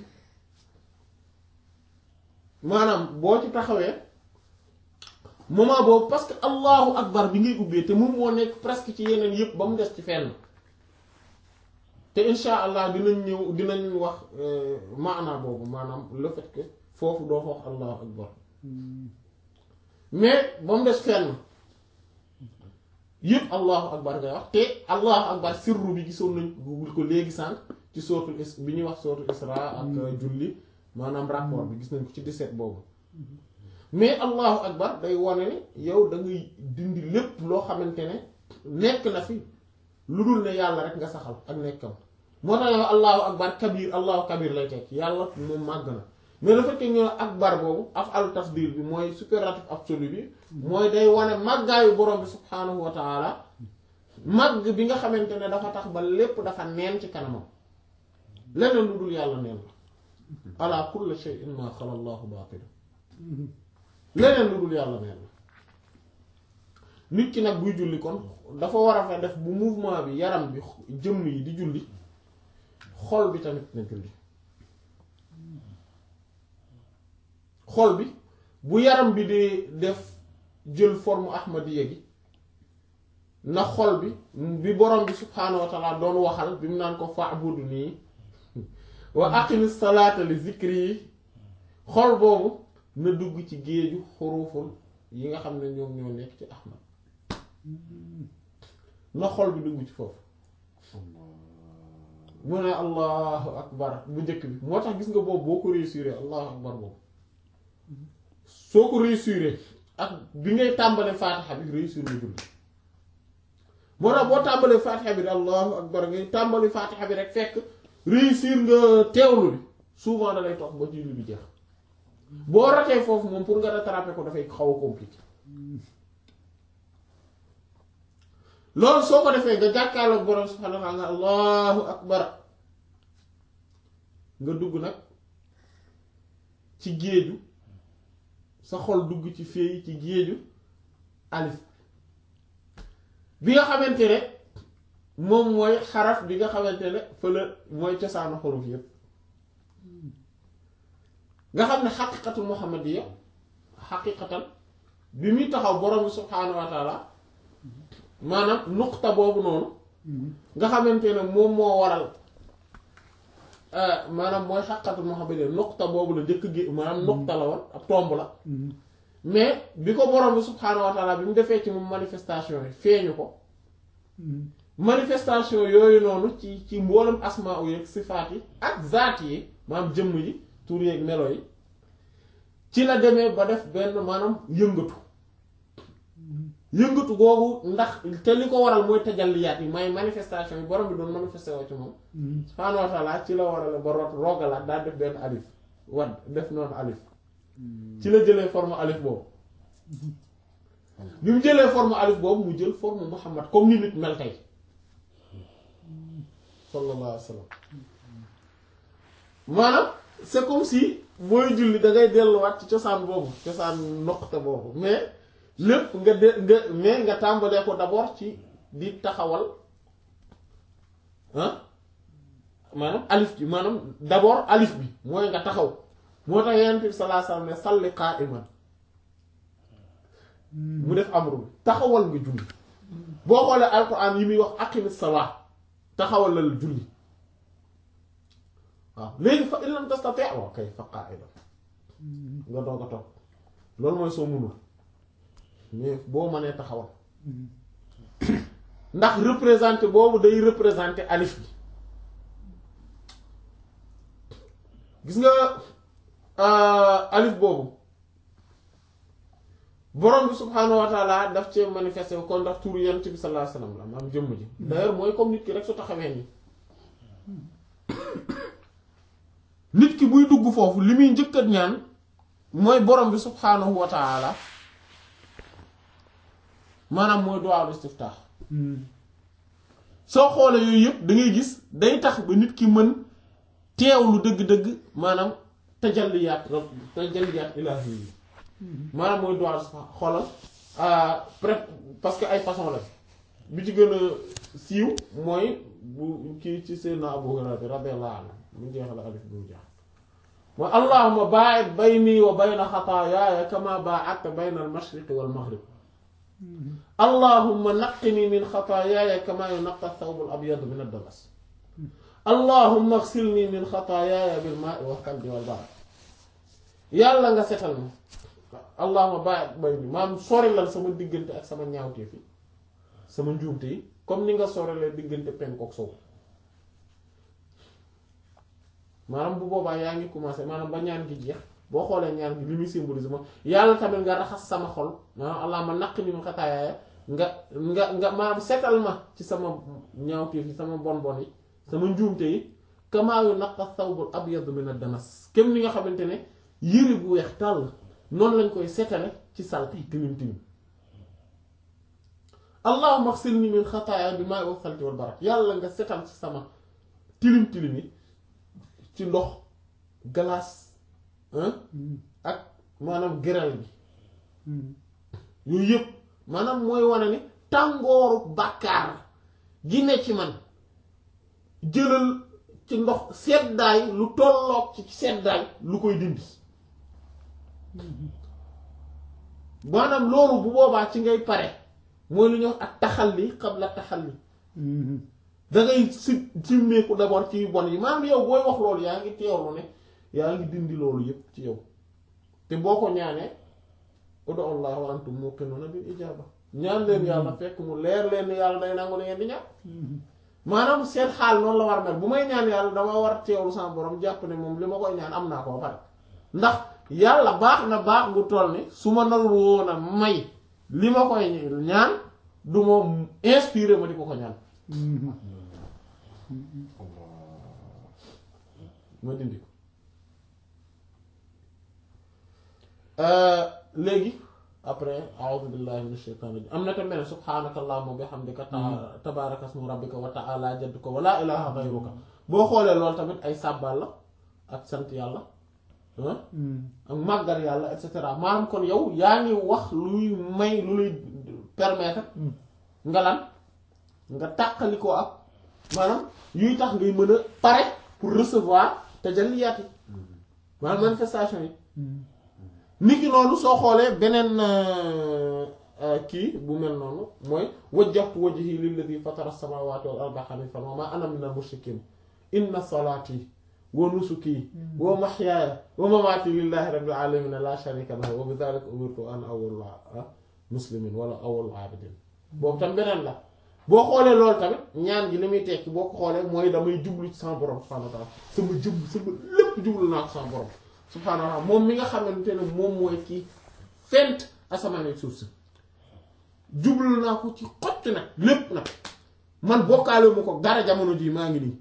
maanaam boo ci taxawee moment boobu parce que allahu akbar bi ngay ubbee te moom moo nekk presque ci yeneen yépp ba mu des ci fenn te insha allah dinañ ñëw dinañ wax maana boobu maanaam le fait que foofu doo fa wax allahu akbar mais ba mu des fenn yépp allahu akbar ngay wax te allahu akbar sirru bi gisoon nañ ko léegi sànq ci sootul is bi ñuy wax sootul isra ak julli maanaam rapport bi gis nañ ko ci 17 boobu mais allahu akbar day wane ne yow da ngay dindi lépp loo xamante ne nekk na fi lu dul ne yàlla rek nga saxal ak nekkam moo tax yow allahu akbar kabir allahu kabir lay tekk yàlla moom màgg na mais le fait que ñu akbar boobu af al tafdil bi mooy superlatif absolu bi mooy day wane màggaayu borom bi subhaanahu wa taala màgg bi nga xamante ne dafa tax ba lépp dafa neen ci kanamam leneen lu dul yàlla neen la ala kulli shay'in ma xala allahu baatila leneen lu dul yàlla neen la nit ki nag buy julli kon dafa war a fa def bu mouvement bi yaram bi jëmm yi di julli xol bi tamit na julli xol bi bu yaram bi di def jël forme ahmadiya gi na xol bi bi borom bi subhaanahu wa taala doon waxal bi mu naan ko fa'budu nii wa aqimis salaata li zikri yi xol boobu na dugg ci géeju xuruful yi nga xam ne ñoom ñoo nekk ci ahmad na xol bi dugg ci foofu mu ne allahu akbar bu njëkk bi moo tax gis nga boobu boo ko réussir allahu akbar boobu soo ko réussir ak bi ngay tàmbale faatixa bi réussir nga julli moo tax boo tàmbalee faatixa bi allahu akbar ngay tàmbali faatixa bi rek fekk réussir nga teewlu bi souvent da lay toog ba julli bi jeex boo ratee foofu moom pour nga rattraper ko dafay xaw a compliqué loolu soo ko defee nga jàkkaarloog borom subhaanahu wa ta'ala allahu akbar nga dugg nag ci géeju sa xol dugg ci féey ci géeju alif bi nga xamante ne moom mooy xaraf bi nga xamante ne fële mooy cosaanu xuruf yépp nga xam ne xaqiqatul muhammadiya xaqiqatan bi muy taxaw borom bi subhaanahu wa taala maanaam nuqta boobu noonu nga xamante ne moom moo waral maanaam mooy xaqiqatul muhammadiya nuqta boobu la njëkk gi maanaam nuqta la woon ab tomb la mais bi ko borom bi subhaanahu wa taala bi mu defee ci moom manifestation yi feeñu ko manifestation yooyu noonu ci ci mboolem asmaa yi ak sifaat yi ak zaat yi maanaam jëmm yi tur yeeg melo yi ci la demee ba def benn maanaam yëngatu yëngatu googu ndax te li ko waral mooy tajalliyaat yi may manifestation yi borom bi doon manifesté woo ci moom subhaanahu wa taala ci la waral ba root roogalaat daal def benn alif wadd def noonu alif ci la jëlee forme alif boobu bi mu jëlee forme alif boobu mu jël forme Muhammad comme ni nit mel tey sallallahu alayhi wa sallam maanaam c'est comme si mooy julli da ngay delluwaat ci cosaan boobu cosaan noqte boobu mais lépp nga de nga mais nga tàmbalee ko d'abord ci di taxawal ah maanaam alif bi maanaam d'abord alif bi mooy nga taxaw moo tax Yonent bi sallallahu alayhi wa sallam ne salli qa'iman mu def amru bi taxawal nga julli boo xoolee alquran yi muy wax aqimis salat taxawal la julli waaw léegi fa in lam tastati waaw kay fa qaa'ida nga doog a toog loolu mooy soo munul mais boo mënee taxawal ndax représenté boobu day représenté alif bi gis nga alif boobu borom bi subhaanahu wa taala daf cee manifesté kon ndax turu yonent bi sallallahu alayhi wasallam la maam jëmm ji d'ailleurs mooy comme nit ki rek su taxawee nii nit ki buy dugg foofu li muy njëkkat ñaan mooy borom bi subhaanahu wa taala maanaam mooy du'a istiftah soo xoolee yooyu yëpp da ngay gis day tax ba nit ki mën teewlu dëgg-dëgg maanaam tajalliyaat tajalliyaat ilaahi yi maanaam mooy du'a xoolal pré parce que ay façon la bi ci gën a siiw mooy bu kii ci Seydina Abu Hurayra radiyallahu anhu mu jeexal alif bu jeex mooy allahumma baa'id bayni wa bayna xataayaaya kama baa'adta bayna al-mashriqi wal maghrib allahumma naqqini min xataayaaya kama yunaqqa ath-thawbu al-abyadu min ad-danas allahumma ighsilni min xataayaaya bil maa'i wal thalji wal barad yàlla nga setal ma allahumma baa'id bayni maam sorilal sama diggante ak sama ñaawteef yi sama njuumte yi comme ni nga sorilee diggante penku ak sow maanaam bu boobaa yaa ngi commencé maanaam ba ñaan gi jeex boo xoolee ñaan gi li muy symbolise moom yàlla tamit nga raxas sama xol maanaam allah ma naq ni mu xataayaaya nga nga nga maanaam setal ma ci sama ñaawteef yi sama bon bon yi sama njuumte yi kamaa yunaqqa thawbul abyadu min ad-danas kem ni nga xamante ne yëre bu weex tàll noonu lañ koy setale ci salte tilim tilim allahumma ighsilni min xataaya bi maa'i wal thalji wal barad yàlla nga setal ci sama tilim tilim yi ci ndox glace ak maanaam grêle bi yooyu yëpp maanaam mooy wane ni tàngooru bàkkaar gi ne ci man jëlal ci ndox seddaay lu tolloog ci seddaay lu koy dindi maanaam loolu bu boobaa ci ngay pare mooy lu ñuy wax ak taxalli qabla taxalli da ngay si simmeeku d'abord ci bon yi maanaam yow booy wax loolu yaa ngi teewlu ne yaa ngi dindi loolu yépp ci yow te boo ko ñaanee udu allah wa antum muqinuna bil ijaba ñaan leen yàlla fekk mu leer leen ni yàlla day nangu li ngeen di ñaan maanaam seen xaal noonu la war mel bu may ñaan yàlla dama war teewlu sama borom jàpp ne moom li ma koy ñaan am naa ko ba pare ndax yàlla baax na baax bu toll ni su ma narul woon a may li ma koy ñaan du ma inspiré ma di ko ko ñaan ma dindi ko léegi après a'udhu billahi minash shaitanir rajim am na tamit ne subhanaka allahumma bihamdika tabaraka ismu rabbika wa ta'ala jadduka wa la ilaha ghayruka boo xoolee loolu tamit ay sàbbal la ak sant yàlla ak màggal yàlla et cetera maanaam kon yow yaa ngi wax luy may lu luy permettre nga lan nga tàqali ko ak maanaam yuy tax ngay mën a pare pour recevoir tajalliyaat yi maanaam manifestation yi niki noonu soo xoolee beneen kii bu mel noonu mooy wajjahtu wajhi lilladi fatara samawati wal arda hanifan wa ma ana minal mushrikin inna salati wa nusuki wa mahyaaya wa mamaati lillahi rabbil alamin la sharika lahu wa bi dhalika umirtu an awwalul muslimin wala awwalul abidin boobu tam beneen la boo xoolee loolu tamit ñaan gi li muy tekki boo ko xoolee mooy damay jublu ci sama borom subhanahu wa ta'ala sama jëm sama lépp jublu naa ko sama borom subhanahu wa ta'ala moom mi nga xamante ne moom mooy kii fent asamaan ak suuf si jublu naa ko ci xott nag lépp nag man bokkaale ma ko dara jamono jii maa ngi nii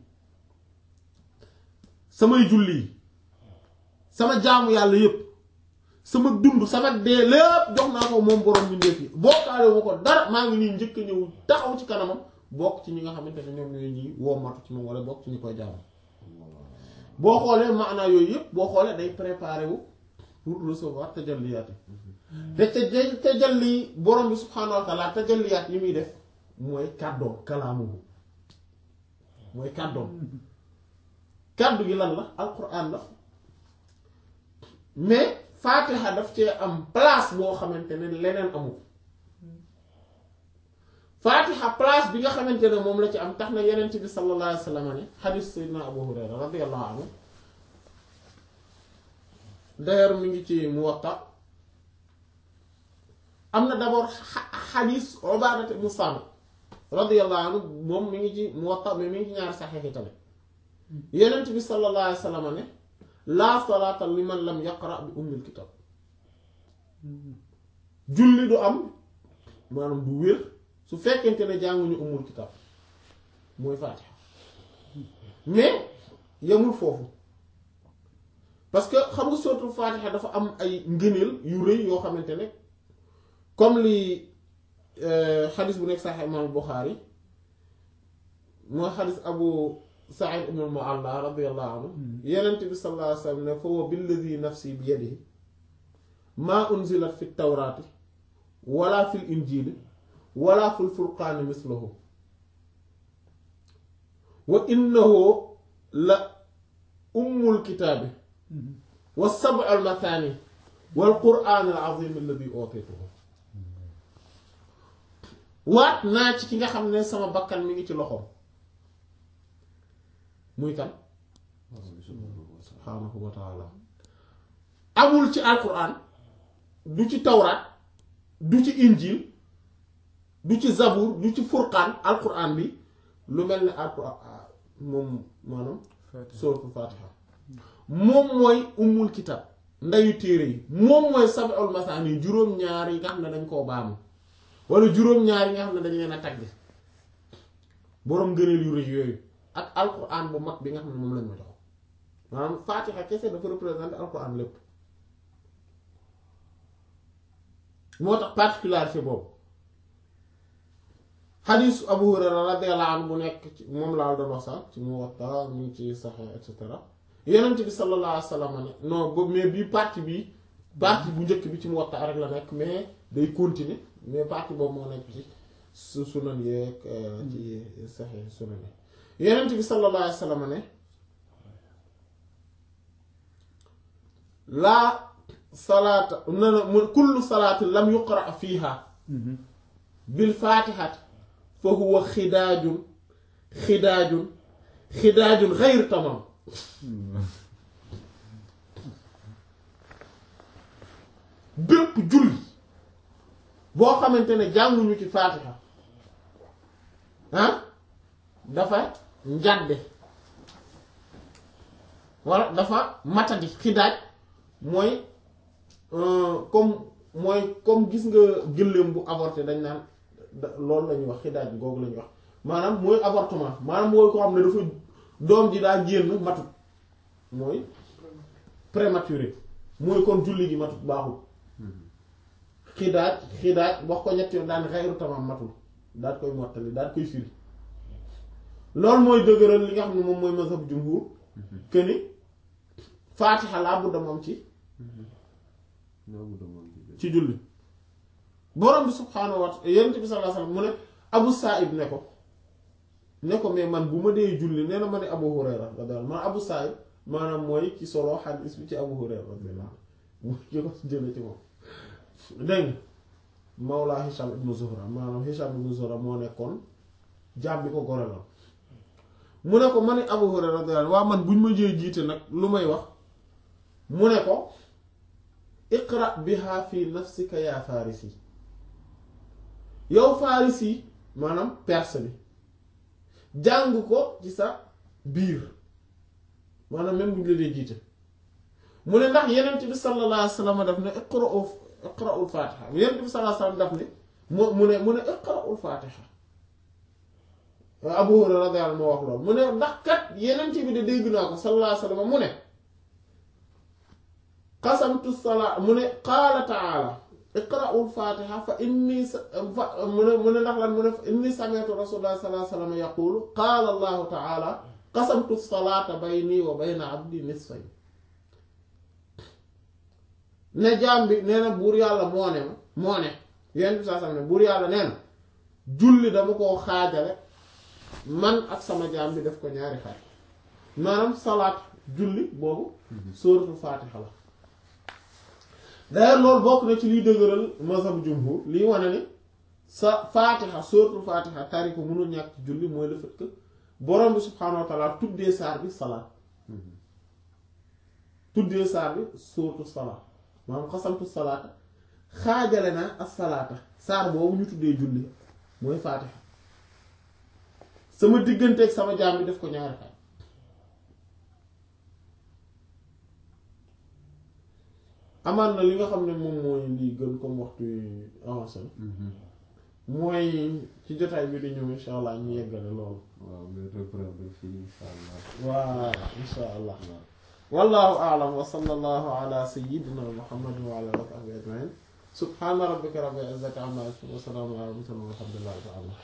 samay julli yi sama jaamu yàlla yépp sama dund sama dee lépp jox naa ko moom borom ñu ndéef yi bokkaale ma ko dara maa ngi nii njëkk a ñëw taxaw ci kanamam bokk ci ñi nga xamante ne ñoom ñooy ñi wommatu ci moom wala bokk ci ñi koy jaamu boo xoolee maanaa yooyu yëpp boo xoolee day préparé wu pour recevoir tajalliyaat yi te te tajalli borom bi subhaanahu wa taala tajalliyaat yi muy def mooy kàddoom kalaamuhu mooy kàddoom kàddu gi lan la alquran la mais faatiha daf cee am place boo xamante ne leneen amul faatiha place bi nga xamante ne moom la ci am tax na yeneen bi sallallahu alayhi wa sallam ne xadiis sayyidina abu hurayra radiyallahu anhu d'ailleurs mi ngi ci muwatta am na d'abord xadiis ubaadata ibn saamit radiyallahu anhu moom mi ngi ci muwatta mais mi ngi ci ñaari saxiix yi tamit yeneen bi sallallahu alayhi wa sallam ne laa salaata liman lam yaqra bi ummil kitab julli du am maanaam du wér su fekkente ne jànguñu ummul kitab mooy faatiha mais yemul foofu parce que xam nga sootul faatiha dafa am ay ngëneel yu rëy yoo xamante ne comme li xadis bu nekk sax imaam Buxaari mooy xadis abu Saïd ibn al-Mu'alla radiyallahu anhu yenent bi sallallahu alayhi wa sallam ne fa wa billadi nafsi bi yadihi maa unzilat fi tawraati wala fil injiili wala fil furqaani mislahu wa innahu la ummul kitaabi wa sab'ul mathaani wal qur'aanil aziim alladi uutituhu waat naa ci ki nga xam ne sama bakkan mi ngi ci loxoom muy kan subhaanahu wa taala amul ci alquran du ci tawraat du ci injil du ci zabur du ci furqaan alquran bi lu mel ne alquran moom maanaam suratul fatiha moom mooy ummul kitab ndayu téere yi moom mooy sab'ul masaani juróom-ñaar yi nga xam ne dañ koo baamu wala juróom-ñaar yi nga xam ne dañ leen a tagg boroom gëneel yu rëy yooyu ak alquran bu mag bi nga xam ne moom lañ ma jox maanaam faatixa kese dafa représenter alquran lépp moo tax particularité boobu xadiis Abu Hurayra radiyallahu anhu bu nekk ci moom laa doon wax sax ci Muwatta mu ngi ci Sahih et cetera Yonent bi sallallahu alayhi wa sallam ne non boobu mais bii partie bi partie bu njëkk bi ci Muwatta rek la nekk mais day continuer mais partie boobu moo nekk ci su sunan yeeg ci saxee sunan yi yenent bi sallallahu alayhi wa sallam ne laa salaata na na mu kullu salaati lam yuqra fiiha bil faatihati fa huwa xidaajun xidaajun xidaajun xayr tamam bépp julli boo xamante ne jànguñu ci faatiha ah dafa njàdde walla dafa matadi xidaaj mooy comme mooy comme gis nga gëléem bu avorté dañ naan loolu la ñuy wax xidaaj googu la ñuy wax maanaam mooy avortement maanaam mooy ko xam ne dafa doom ji daa génn matut mooy prématuré mooy kon julli gi matut baaxul xidaaj xidaaj wax ko ñetti yoon daan xayru tamam matul daal koy mottali daal koy firi loolu mooy dëgëral li nga xam ne moom mooy mazhab jumhur que ni faatixa laa budda moom ci ci julli borom bi subhaanahu wa ta'ala yonent bi sallallahu alayhi wasallam mu ne abu sa'ib ne ko ne ko mais man bu ma dee julli nee na ma ne abu hurayra radiyallahu man abu sa'ib maanaam mooy ci solo xadiis bi ci abu hurayra radiyallahu mu ki ko jële ci moom dégg nga mawla hisham ibnu zuhra maanaam hisham ibnu zuhra moo nekkoon jaam bi ko goreloon mu ne ko ma ne abu hurayra radiyallahu waa man buñ ma jee jiite nag lu may wax mu ne ko iqra biha fi nafsika yaa farisi yow farisi maanaam perse bi jàng ko ci sa biir maanaam même bu ñu la dee jiite mu ne ndax yenent bi sallallahu alayhi wa sallam daf ne iqra'u iqra'ul fatiha yenent bi sallallahu alayhi wa sallam daf ne mu mu ne mu ne iqra'ul fatiha Abu Hurayra radiyallahu anhu moo wax loolu mu ne ndax kat yenent bi de dégg naa ko sallallahu alayhi wa sallam mu ne qasamtu salaa mu ne qaala ta'ala iqra'ul fatiha fa inni sa fa mu ne mu ne ndax lan mu ne fa inni sami'tu rasulullah sallallahu alayhi wa sallam yaqulu qaala allahu ta'ala qasamtu salaata bayni wa bayna abdi nisfayn ne jaam bi nee na buur yàlla moo ne ma moo ne yenn bi saa sam ne buur yàlla nee na julli dama koo xaajale man ak sama jaam bi def ko ñaari xaaj maanaam salaat julli boobu sóoratul faatiha la d'ailleurs loolu bokk na ci liy dëgëral mazhab jumhur liy wane ni sa faatiha sóoratul faatiha tari ko mënul ñàkk ci julli mooy le fait que borom bi subhaanahu wa taala tuddee saar bi salaat tuddee saar bi sóoratu salaat maanaam xasamtu salaata xaajale naa ak salaata saar boobu ñu tuddee julli mooy faatiha sama digganteeg sama jaam bi def ko ñaari xaaj amaan na li nga xam ne moom mooy lii gën comme waxtu avancé na mooy ci jotaay bi di ñëw insha allah ñu yeggale loolu waaw nga reprendre fii insha allah waaw insha allah wallahu a'lam wa sallallahu ala sayyidina muhammadin wa ala alihi wa sahbihi ajma'in subhana rabbika rabbil izzati amma yasifun wa salamun ala al mursalin walhamdulillahi rabbil alamin